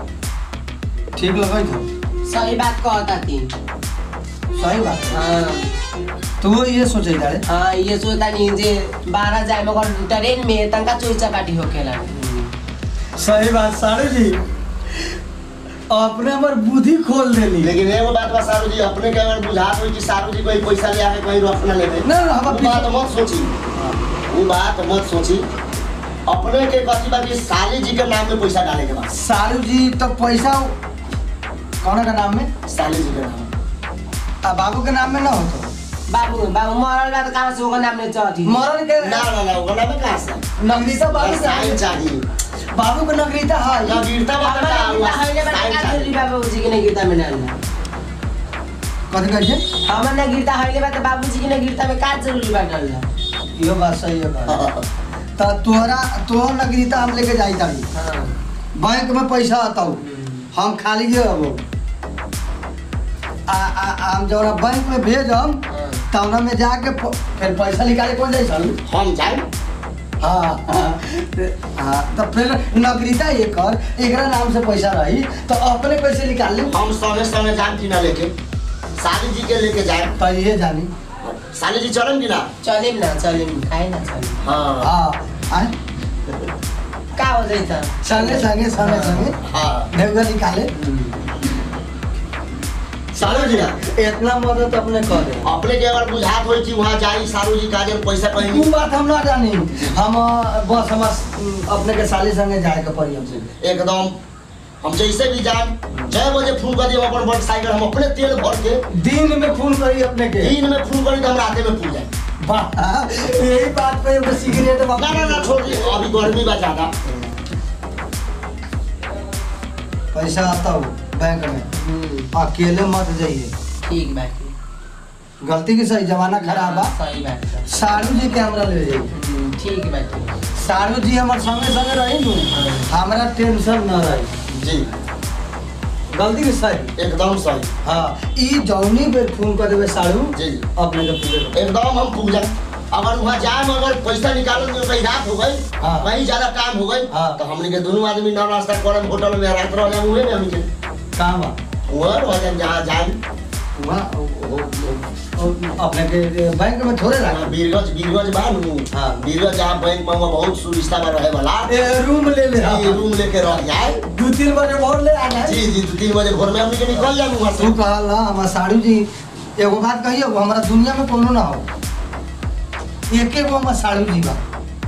ठीक लगे तो सही बात कहता थी सही बात हाँ तू ये सोचे जाड़े हाँ ये सोचता नहीं जे बारह जाए मगर ट्रेन में तनका चोरी चपाटी होकेला सही बात साड़ू जी अपने हमर बुद्धि खोल देली लेकिन एगो बात बा सारू जी अपने के अगर बुझात होई कि सारू जी कोई पैसा ले आके कहीं रख ना लेबे ना, ना, हम वो बात मत सोची वो बात मत सोची अपने के कथी बा कि साली जी के नाम में पैसा डाले के बा साड़ू जी तो पैसा कौन का नाम में साली जी के नाम में। आ बाबू के नाम में ना होतो बाबू बाबू मरल बा त कहाँ से ओकर नाम ले चढ़ी मरल के ना ना ना ओकरा में कहाँ से नगरीता बाबू के साइन चाहिए बाबू के नगरीता है ना गिरता बता हमरा का गीता हइले बा साइन का चाहिए जरूरी बाबूजी के ने गीता में डालना कथी कहै छै हमर ने गीता हइले बा त बाबूजी के ने गीता में का जरूरी बा डालना इहो बात सही है बा। त तोहरा तोहर नगरीता हम लेके जाई तारी हां बैंक में पैसा आताऊ हम खाली जे हबो आ आ आ हम जौना बैंक में भेजम तौना में जाके प- फिर पैसा निकाले कौन जाइ सन हम जाए हाँ हाँ हाँ, तो फिर नगरीता एकर एकरा नाम से पैसा रही तो अपने कैसे निकाल ली हम संगे संगे जाम कि ना लेके साली जी के लेके जाए तो ये जानी साली जी चलन कि ना चलिम ना चलिम खाए ना चलिम हाँ हाँ आए का हो जाई त संगे संगे संगे संगे हाँ देवगा निकाले सालू जी ना इतना मदद अपने कर दे अपने के अगर बुझात होई कि वहाँ जाई सालू जी काजल पैसा कहीं वो बात हम ना जानी हम अ, बस हम अ, अपने के साली संगे जाए के पड़ी हमसे एकदम हम जैसे भी जाए छह बजे फोन कर दिए अपन मोटरसाइकिल हम अपने तेल भर के दिन में फोन करी अपने के दिन में फोन करी तो हम राते में पूछ जाए वाह, यही बात पे एगो सिगरेट ना ना ना छोड़ दी अभी गर्मी बा ज्यादा पैसा आता हो बैंक में हम्म, अकेले मत जाइए ठीक बा ठीक गलती की सही जमाना खराब बा सही बात बा। साड़ू जी के हमरा ले जाइए हम्म, ठीक बा ठीक साड़ू जी हमारे संगे संगे रही नु हमरा टेंशन न रही जी गलती की सही एकदम सही हाँ ई जौनी बेर फोन कर देवे साड़ू जी जी अपने के पूरे करो। एकदम हम पूछ जाए अगर वहाँ जाए अगर पैसा निकालने में कहीं रात हो गई हाँ। वहीं ज्यादा काम हो गई हाँ। तो हमने के दोनों आदमी नौ नाश्ता करम होटल में रात रह जाए उहे में हमने के कहाँ बा वहाँ रह जाए जहाँ जाए वहाँ ओ- ओ- ओ- ओ- अपने के बैंक में थोड़े रखा बीरगंज बीरगंज बा नु हाँ। बीरगंज जहाँ बैंक में वहाँ बहुत सुविस्ता बा रहे वाला ए, रूम ले ले जी, रूम लेके रह जाए दू तीन बजे भोर ले आना है जी जी दो तीन बजे भोर में हमने के निकल जाए वहाँ तू से कहला हमार साड़ू जी एगो बात कहियो हमारा दुनिया में कोनो ना हो एके गो हमार साड़ू जी बा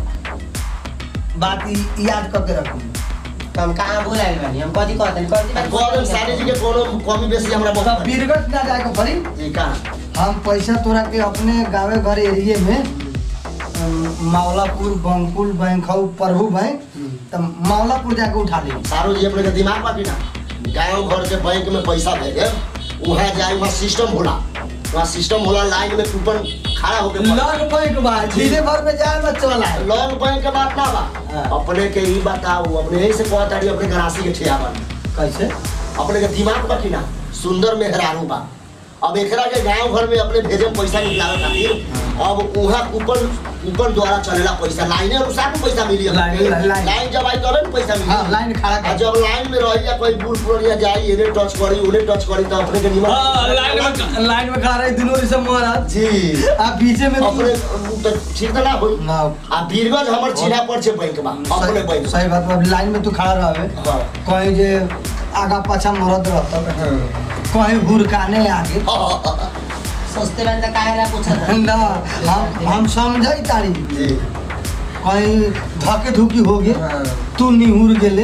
बात ई याद करके रखू तो हम कहाँ बुलाइल बानी हम कथी कहतनी कथी बात कॉलेज साली जी के कोनो कमी बेसी हमरा तब बहुत बीरगंज ना जाए के पड़ी जी कहाँ हम पैसा तोरा के अपने गाँवे घर एरिए में अम, मावलापुर बंकुल बैंक हौ प्रभु बैंक तो मावलापुर जाके उठा ली सारू जी अपने के दिमाग बाकी ना गाँव घर के बैंक में पैसा भेजे वहाँ जाए वहाँ सिस्टम होला वहाँ सिस्टम होला लाइन में कूपन खड़ा होके पड़े। लॉक बैंक बा धीरे भर में जाए मत चला है लोन बैंक के बात ना बा हाँ। अपने के ही बताओ अपने यही से कहता रही अपने गरासी के ठिया बन कैसे अपने के दिमाग बा कि ना सुंदर मेहरारू बा अब एकरा के गांव घर में अपने भेजे में पैसा निकलावे खातिर अब उहाँ कूपन कूपन द्वारा चलेला पैसा लाइने अनुसार में पैसा मिली अपने लाइन- के। लाइन। लाइन जब आई तबे न पैसा मिली हाँ लाइन खड़ा आ कर जब लाइन में रही या कोई बूढ़ पुरानिया जाई इन्हें टच करी उन्हें टच करी तो अपने के हाँ, निमन लाइन में लाइन में खड़ा रही दोनों सब महाराज जी आप पीछे में अपने तो ठीक तो ना होई ना आ बीरगंज हमर चिन्हा पर छे बैंक बा अपने सही बैंक सही बात बा लाइन में तू खड़ा रहबे हाँ कहीं जे आगा पाछा मरद रहता कहीं हुरकाने आगे सस्ते बानी त काहेला पूछत ना हम हम समझाई तारी जी कहीं धके धुकी हो गए तू निहुर गेले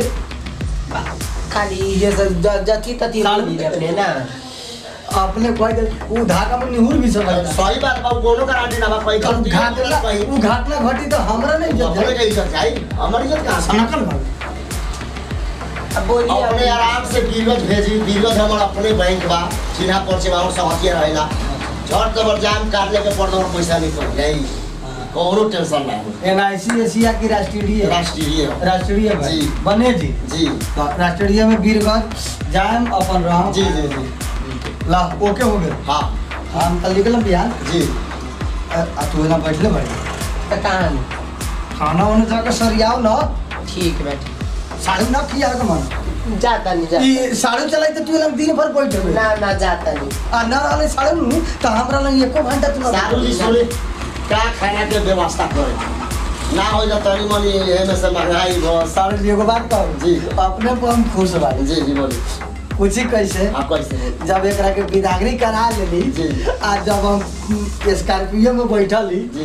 खाली ये सब ज- जथी तथी साल- बोली अपने ना अपने कह दे वो धागा में निहुर भी समझता सही बात बा कोनो गारंटी ना बा पैसा अब घाटना वो घाटना घटी तो हमरा नहीं अपने जब के इज्जत जाई हमर इज्जत कहां से सनकल भाई अब बोली अपने आराम से बीरगंज भेजी बीरगंज हमर अपने बैंक बा चिन्हा परिचय बा सब हथिया रहेला झट जबर जाम काट लेके पड़ दो पैसा निकल जाई कोनो टेंशन ना हो एन आई सी एशिया की राष्ट्रीय राष्ट्रीय राष्ट्रीय भाई जी। बने जी जी तो राष्ट्रीय में वीरगंज जाम अपन राम जी जी जी ला ओके हो गए हाँ हम कल निकलम बिहार जी आ आ तू ना बैठले भाई त कहाँ नी? खाना वाना जाकर सरियाओ ना ठीक बैठ साड़ू ना खिया के मन जाता नहीं जाता ई साड़ू चलाई तो तू लग दिन भर बैठे ना ना जाता नहीं आ ना रहले साड़ू नु तो हमरा लग एको घंटा तू ना सारू जी सुने का खाना के व्यवस्था करे ना हो जा तनी मनी एमे से महंगाई बस साड़ू जी एगो बात कहू जी। अपने पर हम खुश बानी जी जी बोली पूछी कैसे आप कैसे बोली जब एकरा के विदागरी करा लेली जी। आ जब हम स्कॉर्पियो में बैठली जी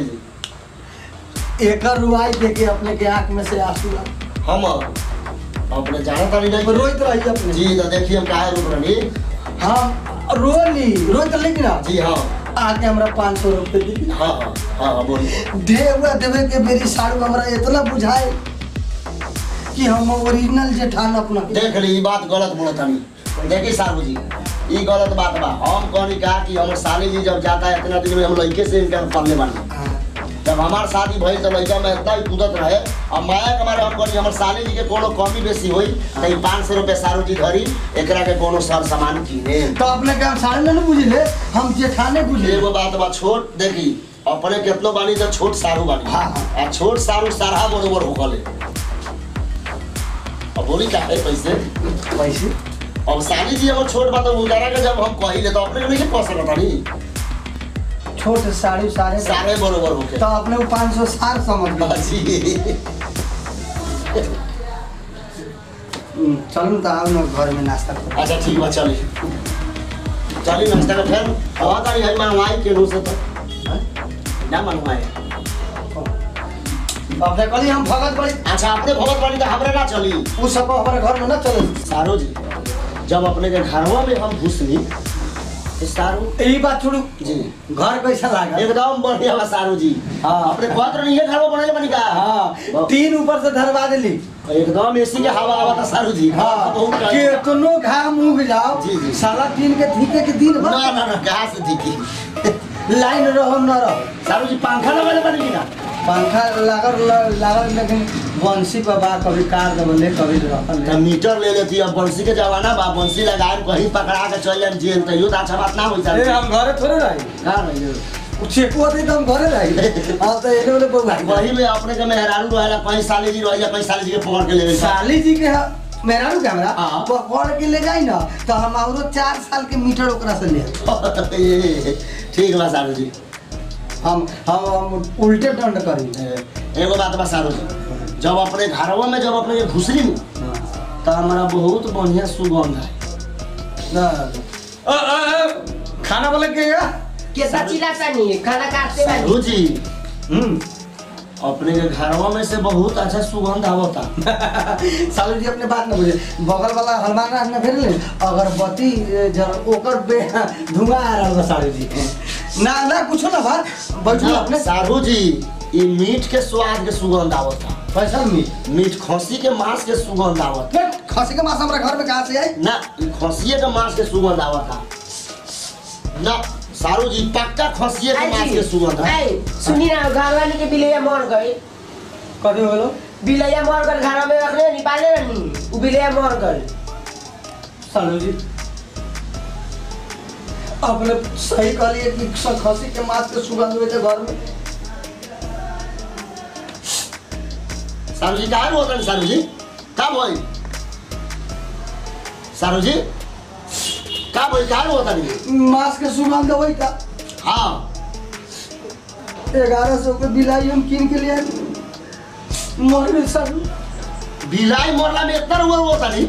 जी एकर रुआई देख के अपने के आंख में से आंसू आ हम अपने जाना तानी नहीं रोइत रही अपने जी तो देखिए हम काहे रुक रही हम रोली रोइत लेकिन ना जी हाँ आके हमरा पाँच सौ रुपये दी हाँ हाँ हाँ हाँ बोलिए देवे देवे के मेरी साड़ू हमरा इतना बुझाए कि हम ओरिजिनल जेठान अपना देख ली ई बात गलत बोलत हनी देखी साहू जी ई गलत बात बा हम कहनी कहा कि हमर साली जी जब जाता है इतना दिन में हम लड़के से इनका पढ़ले बानी हाँ। जब हमार शादी भइल तो लड़का में इतना ही कूदत रहे अब माया के मारे हम कहनी हमर साली जी के कोनो कमी बेसी होई तो ई पाँच सौ रुपये सारू जी धरी एकरा के कोनो सर सामान किने तो अपने के हम साड़ू नहीं बुझले हम जेठाने बुझले एगो बात बा छोट देखी अपने केतनो बानी तो छोट सारू बानी हाँ, हाँ। आ छोट सारू सारा बरोबर होकले अब बोली का है पैसे पैसे अब साली जी हमर छोट बात उनकरा के जब हम कहिले तो अपने के नहीं कह सकत हनी छोट साड़ी साढ़े सारे बरोबर होके तो अपने को पाँच सौ सार समझ गए जी हम्म, चलू तो आओ ना घर में नाश्ता करो अच्छा ठीक बा चली चली नाश्ता का फिर हवा तारी है मनवाई के नु से तो ना मनवाए अब देखली हम भगत बड़ी अच्छा अपने भगत वाली तो हमरे ना चली उ सब हमारे घर में ना चले सारो जी जब अपने के घरवा में हम घुसली तो सारू यही बात छोड़ू जी घर कैसा लगा एकदम बढ़िया बा सारू जी हाँ। अपने कहत रही है घरवा बनले बनी का हाँ तीन ऊपर से धरवा दिली एकदम एसी के हवा आवा था सारू जी हाँ बहुत बढ़िया। केतनो घाम उग जाओ जी, जी। साला तीन के ठीके के दिन ना भर ना ना कहाँ से दिखी लाइन रहो न रहो सारू जी पंखा लगले बनी ना पंखा लागल लागल लेकिन बंसी पर बा कभी कार दबले कभी रखल तो मीटर ले लेती अब बंसी के जमाना बा बंसी लगाए कहीं पकड़ा के चल जाए जेल तो यो तो अच्छा बात ना होई ए, सारू हम घरे थोड़े रही का रही चेकुआ थे तो हम घरे रही हाँ तो एने वाले बउआ वही में अपने के मेहरारू रहेला कहीं साली जी रहेला कहीं साली जी के पकड़ के ले गई साली जी के ह- मेरा नु कैमरा हाँ। पकड़ के ले जाई ना तो हम औरो चार साल के मीटर ओकरा से ले ठीक बा सारू जी हम हम हम उल्टे दंड करी एगो बात बा सारू जी जब अपने घरवा में जब अपने के घुसली नु तो हमारा बहुत बढ़िया सुगंध है ना अ, अ, अ, खाना वाला के गया कैसा चिल्लाता नहीं खाना काटते बानी सारू जी हम्म अपने के घरवा में से बहुत अच्छा सुगंध आवता सालू जी अपने बात न बुझे बगल वाला हनुमान राज में फिर ले अगरबत्ती ए, जर ओकर बे धुआं आ रहल बा सालू जी ना ना कुछो ना बा बैठू अपने सारू जी ई मीट के स्वाद के सुगंध आवता पैसा मी मीट खसी के मांस के सुगंध आवता खसी के मांस हमरा घर में कहाँ से आई ना ई खसिए के मांस के सुगंध आवता ना सारू जी पक्का खसिए के मांस के सुगंध है आई सुनी ना घर वाले के बिलैया मर गए कथी बोलो बिलैया मर गल घर में रखले निकाले रहनी उ बिलैया मर गल सालू जी अपने सही कहलिए कि स- खसी के मांस के सुगंध हुए थे घर में सारू जी कहाँ होता है सारू जी का भाई सारू जी का भाई कहाँ होता नहीं मांस के सुगंध हुई था हाँ ग्यारह सौ के बिलाई हम कीन के लिए मर गए सालू बिलाई मरला में इतना हुआ होता नहीं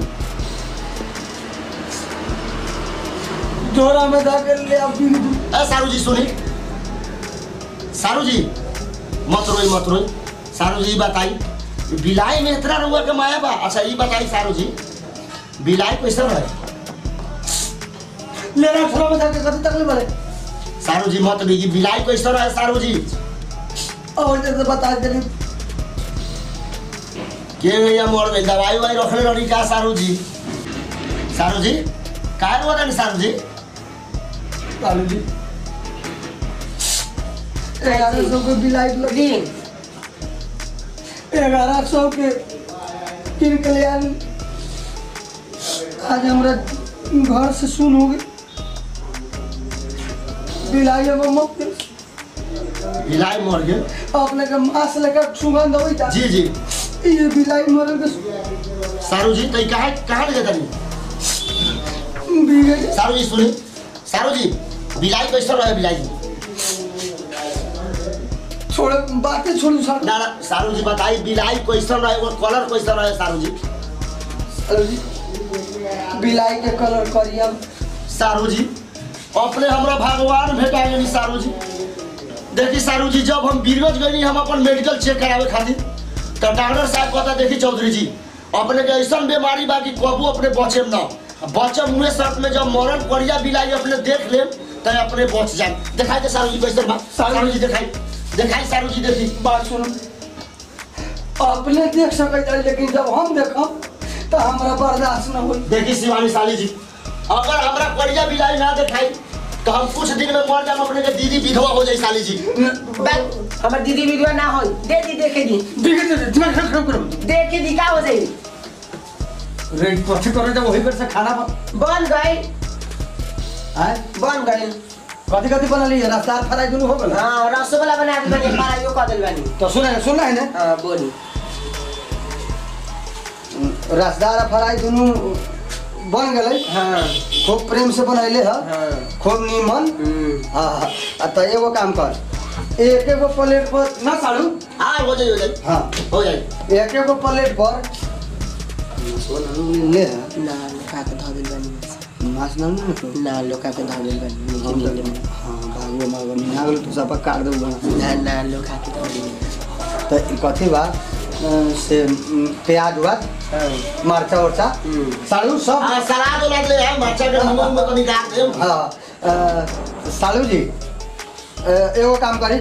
झोरा में जाके ले अब पी ली। ए सारू जी सुनी सारू जी मत रोई मत रोई सारू जी बताई बिलाई में इतना रुआ के माया बा अच्छा ये बताई सारू जी बिलाई कैसे रहे ले रहा झोरा में जाके कथी तक ले बड़े सारू जी मत बीगी बिलाई कैसे रहे सारू जी और जैसे बता देली के भैया मोड़ में दवाई वाई रखले रही का सारू जी सारू जी काय हुआ था सारू जी सालू जी ग्यारह सौ के बिलाई लगी दिन ग्यारह सौ के किन के लिए आनी। आज हमारा घर से सुन हो गई बिलाई अब मत दे। बिलाई मर गए अपने के मांस लेकर सुगंध हुई था जी जी ये बिलाई मरल के सारू जी तो कहाँ कहाँ ले जाता बीगे सारू जी सुनी सारू जी बिलाई कैसे रहे बिलाई जी छोड़े बातें छोड़ू सालू ना ना सारू जी बताई बिलाई कैसन रहे वो कलर कैसन रहे सारू जी सालू जी बिलाई के कलर करिया सारू जी अपने हमरा भगवान भेटा गई सारू जी देखी सारू जी जब हम बीरगंज गई हम अपन मेडिकल चेक करावे खातिर तो डॉक्टर साहब कहता देखी चौधरी जी अपने के ऐसा बीमारी बा कि कबू अपने बचे ना बच्चा मुँह शर्त में जब मरण करिया बिलाई अपने देख ले तो अपने बच जाए दिखाई दे सारू जी कैसे बा सारू जी दिखाई दिखाई सारू जी देखी बात सुनो अपने देख सकते हैं लेकिन जब हम देखम तो हमारा बर्दाश्त न होई देखी शिवानी साली जी अगर हमरा करिया बिलाई ना दिखाई तो हम कुछ दिन में मर जाए अपने के दीदी विधवा हो जाए साली जी बस हमर दीदी विधवा ना हो दे दी देखे दी देखे दे दिमाग खराब खराब करो देखे दी का हो जाई रेड कथी करे जब वही पर से खाना बन बन गई आय बन गई कथी कथी बनली है रफ्तार फराई दुनू हो गल हाँ रसगुल्ला बना दी बनी पारा यो कह दिल बनी तो सुना सुना है ना हाँ बोली रसदार फराई दुनू बन गए हाँ खूब प्रेम से बनैले ह हाँ खूब नीमन हम्म। हाँ आ तो एगो काम कर एक एगो प्लेट पर ना साड़ू हाँ हो जाए हो जाए हाँ हो जाए एक एगो प्लेट पर ले ना लोका के धऽ दिल बनी माछ ना ना तो ना लोका के धऽ दिल बनी हम नीचे नीचे में। हाँ बागो मागो मिला गेल तू सब काट दे ना ना लोका के धऽ दिल तो ई कथी बा अ, से म, प्याज हुआ हाँ मरचा उरचा हम्म। साड़ू सब हाँ सलाद उलाद ले आए मरचा के मुंह में तो निकाल दे हाँ अ, सालू जी अ, एगो काम करी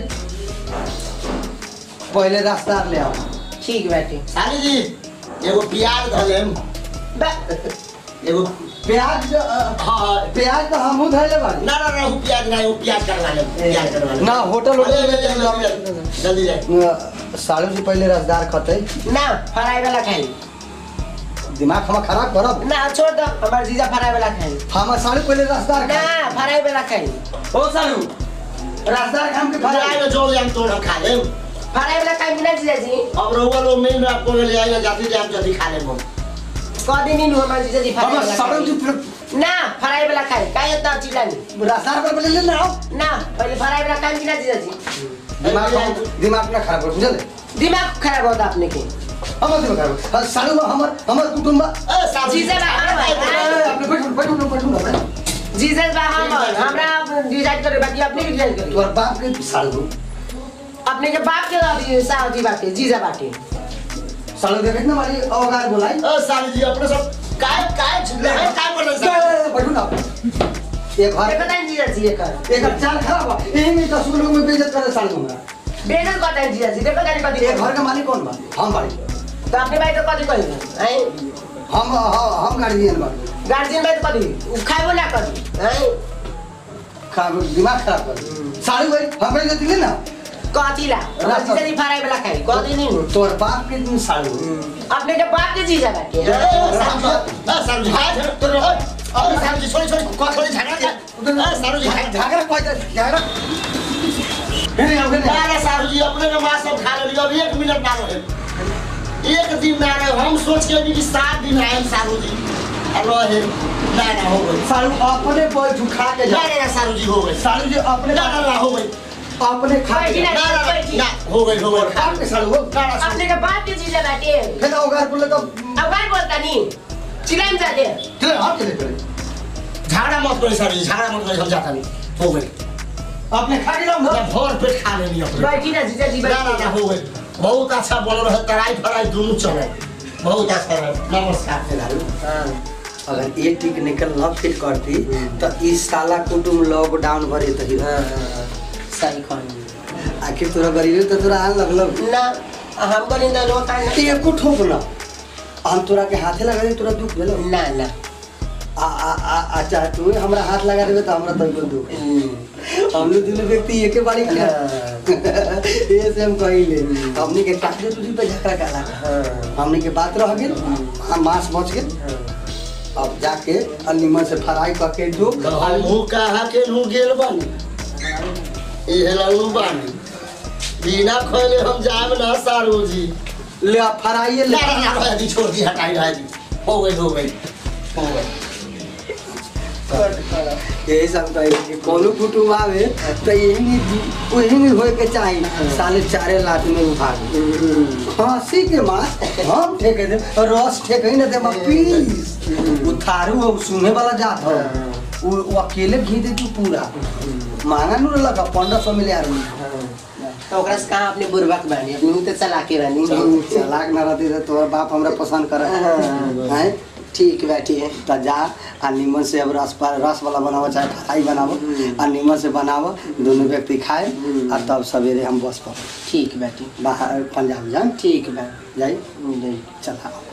पहले रास्ता ले आओ ठीक बाटे साली जी एगो प्याज धऽ लेम बा- एगो प्याज अ, हाँ हाँ प्याज तो हमहू धैले बानी ना ना ना वो प्याज ना वो प्याज करवा ले प्याज करवा ले ना होटल अरे, होटल अरे, अरे, अरे, जल्दी जाए अ, सालू जी पहले रसदार खतै ना फ्राई वाला खाई दिमाग हम खराब करब ना छोड़ दो हमार जीजा फ्राई वाला खाई हम सालू पहले रसदार ना खाई फ्राई वाला खाई ओ सालू रसदार खाम के खाए खाई में जोड़ हम तोड़ हम खा लेम फ्राई वाला खाई बिना जीजा जी अब रहुआ लोग मेन में आपको ले आएगा जाती जाती जल्दी खा लेम हम कह दिन नु हमार जीजा जी फ्राई हम वाला सालू जी खाई ना फ्राई वाला खाई काहे इतना चिल्ला नहीं रसदार पर पहले ले आओ ना पहले फ्राई वाला खाई बिना जीजा जी दिमाग दिमाग ना खराब कर बुझल दिमाग खराब होता अपने के हमर दिमाग खराब अ, सालू बा हमर हमर कुटुंब बा ए साली जीजा बा, हाँ, ए, हाँ। अपने बैठो बैठो बैठो बैठो जीजा बा हमर हमरा डिसाइड करे बाकी अपने के डिसाइड करे तोर बाप के सालू अपने के बाप के अभी साहजी बाटे जीजा बाटे सालू देखे ना मारी अवगार बोलाई ए साली जी अपने सब काय काय छुले हैं काय कर रहे हैं बैठो ना ये घर देखो तानी जीजा जी एकर एक चाल खराब बा यही में दस लोग में बेइज्जत करे सालू हमरा बेजन करता है जीजा जी देखो तानी कथी ये घर का मालिक कौन बा हम बाड़ी तो अपने भाई तो कथी कही हैं हम हम हम गार्जियन बाड़ी गार्जियन भाई तो कथी उ खाइबो ना कथी हैं खा दिमाग खराब कर सालू भाई हमरे जो दिले ना कथी ला जीजा जी फ्राई वाला खाई कथी नहीं तोर बाप के दिन सालू अपने के बाप के जीजा बाटे ए साली जी हां तो और साली जी छोड़ी छोड़ी को छोड़ी झगड़ा दे ए साली जी हां झगड़ा कोई झगड़ा हेरे आओ हेरे अरे साली जी अपने के मां सब खा ले अब एक मिनट ना रहे एक दिन ना रहे हम सोच के भी कि सात दिन आए सालू जी हेलो है ना ना हो गई सालू अपने बैठ खा के जा ना ना सालू जी हो गई सालू जी अपने ना ना ना हो गई अपने खा के जा। ना ना ना, ना हो गई हो गई बाप के सालू हो ना ना अपने के बाप के जीजा बाटे फिर अवगार बोले तो अब बात बोलता नहीं चिल्लाम जाते चले हाथ चले चले झगड़ा मत करो सर जी झगड़ा मत करो हम जाता नहीं हो गई अपने खा के जाओ ना मैं भर पेट खा लेनी अपने बैठी ना जीजा जी ना ना ना बैठी हो गई बहुत अच्छा बोल रहे तराई फराई दोनों चले बहुत अच्छा रहे नमस्कार सालू अगर ये टेक्निकल न फिट करती तो इस साला कुटुम लॉकडाउन भरे तही सही कहनी आखिर तोरा गरीबी तो तोरा आन लगलो ना हम को निंदा लो का ते एको ठोक ना हम तोरा के हाथे लगा दे तोरा दुख भेलो ना ना आ आ आ अच्छा तू हमरा हाथ लगा देबे तो हमरा तनको दुख हम लोग दुनू व्यक्ति एके बारी के ये से हम कहिले हमनी के काटे तुसी पे झगड़ा काला हमनी के बात रह गेल हम मांस बच गेल अब जाके अलीमन से फ्राई करके जो हमहू कहा के नू गेल बानी ये लल्लू बानी बिना खोले हम जाम ना सारू जी ले आ फ्राई ले ना ना ना रह दी छोड़ दी हटाई रह दी हो गई हो गई हो गई यही सब कहे कि कोनो कुटुम आवे तो यही नहीं वही नहीं होए के चाही साले चारे लात में उठा हंसी के मार हम ठेके दे रस ठेके ही ना दे मैं पीस वो थारू वो सुने वाला जात हो वो वो अकेले घी दे तू पूरा महंगा नू लगा पंद्रह सौ मिले आदमी तो ओकरा से कहाँ अपने बुरबक बानी अपने मुँह तो चला के बानी चलाक ना रहती तो तोहर बाप हमरा पसंद करे हैं ठीक बाटे त जा आ नीमन से अब रस पर रस वाला बनावो चाहे फ्राई बनावो आ नीमन से बनावो दोनों व्यक्ति खाए आ तब सवेरे हम बस पर ठीक बाटे बाहर पंजाब जाए ठीक बा जाई नहीं चला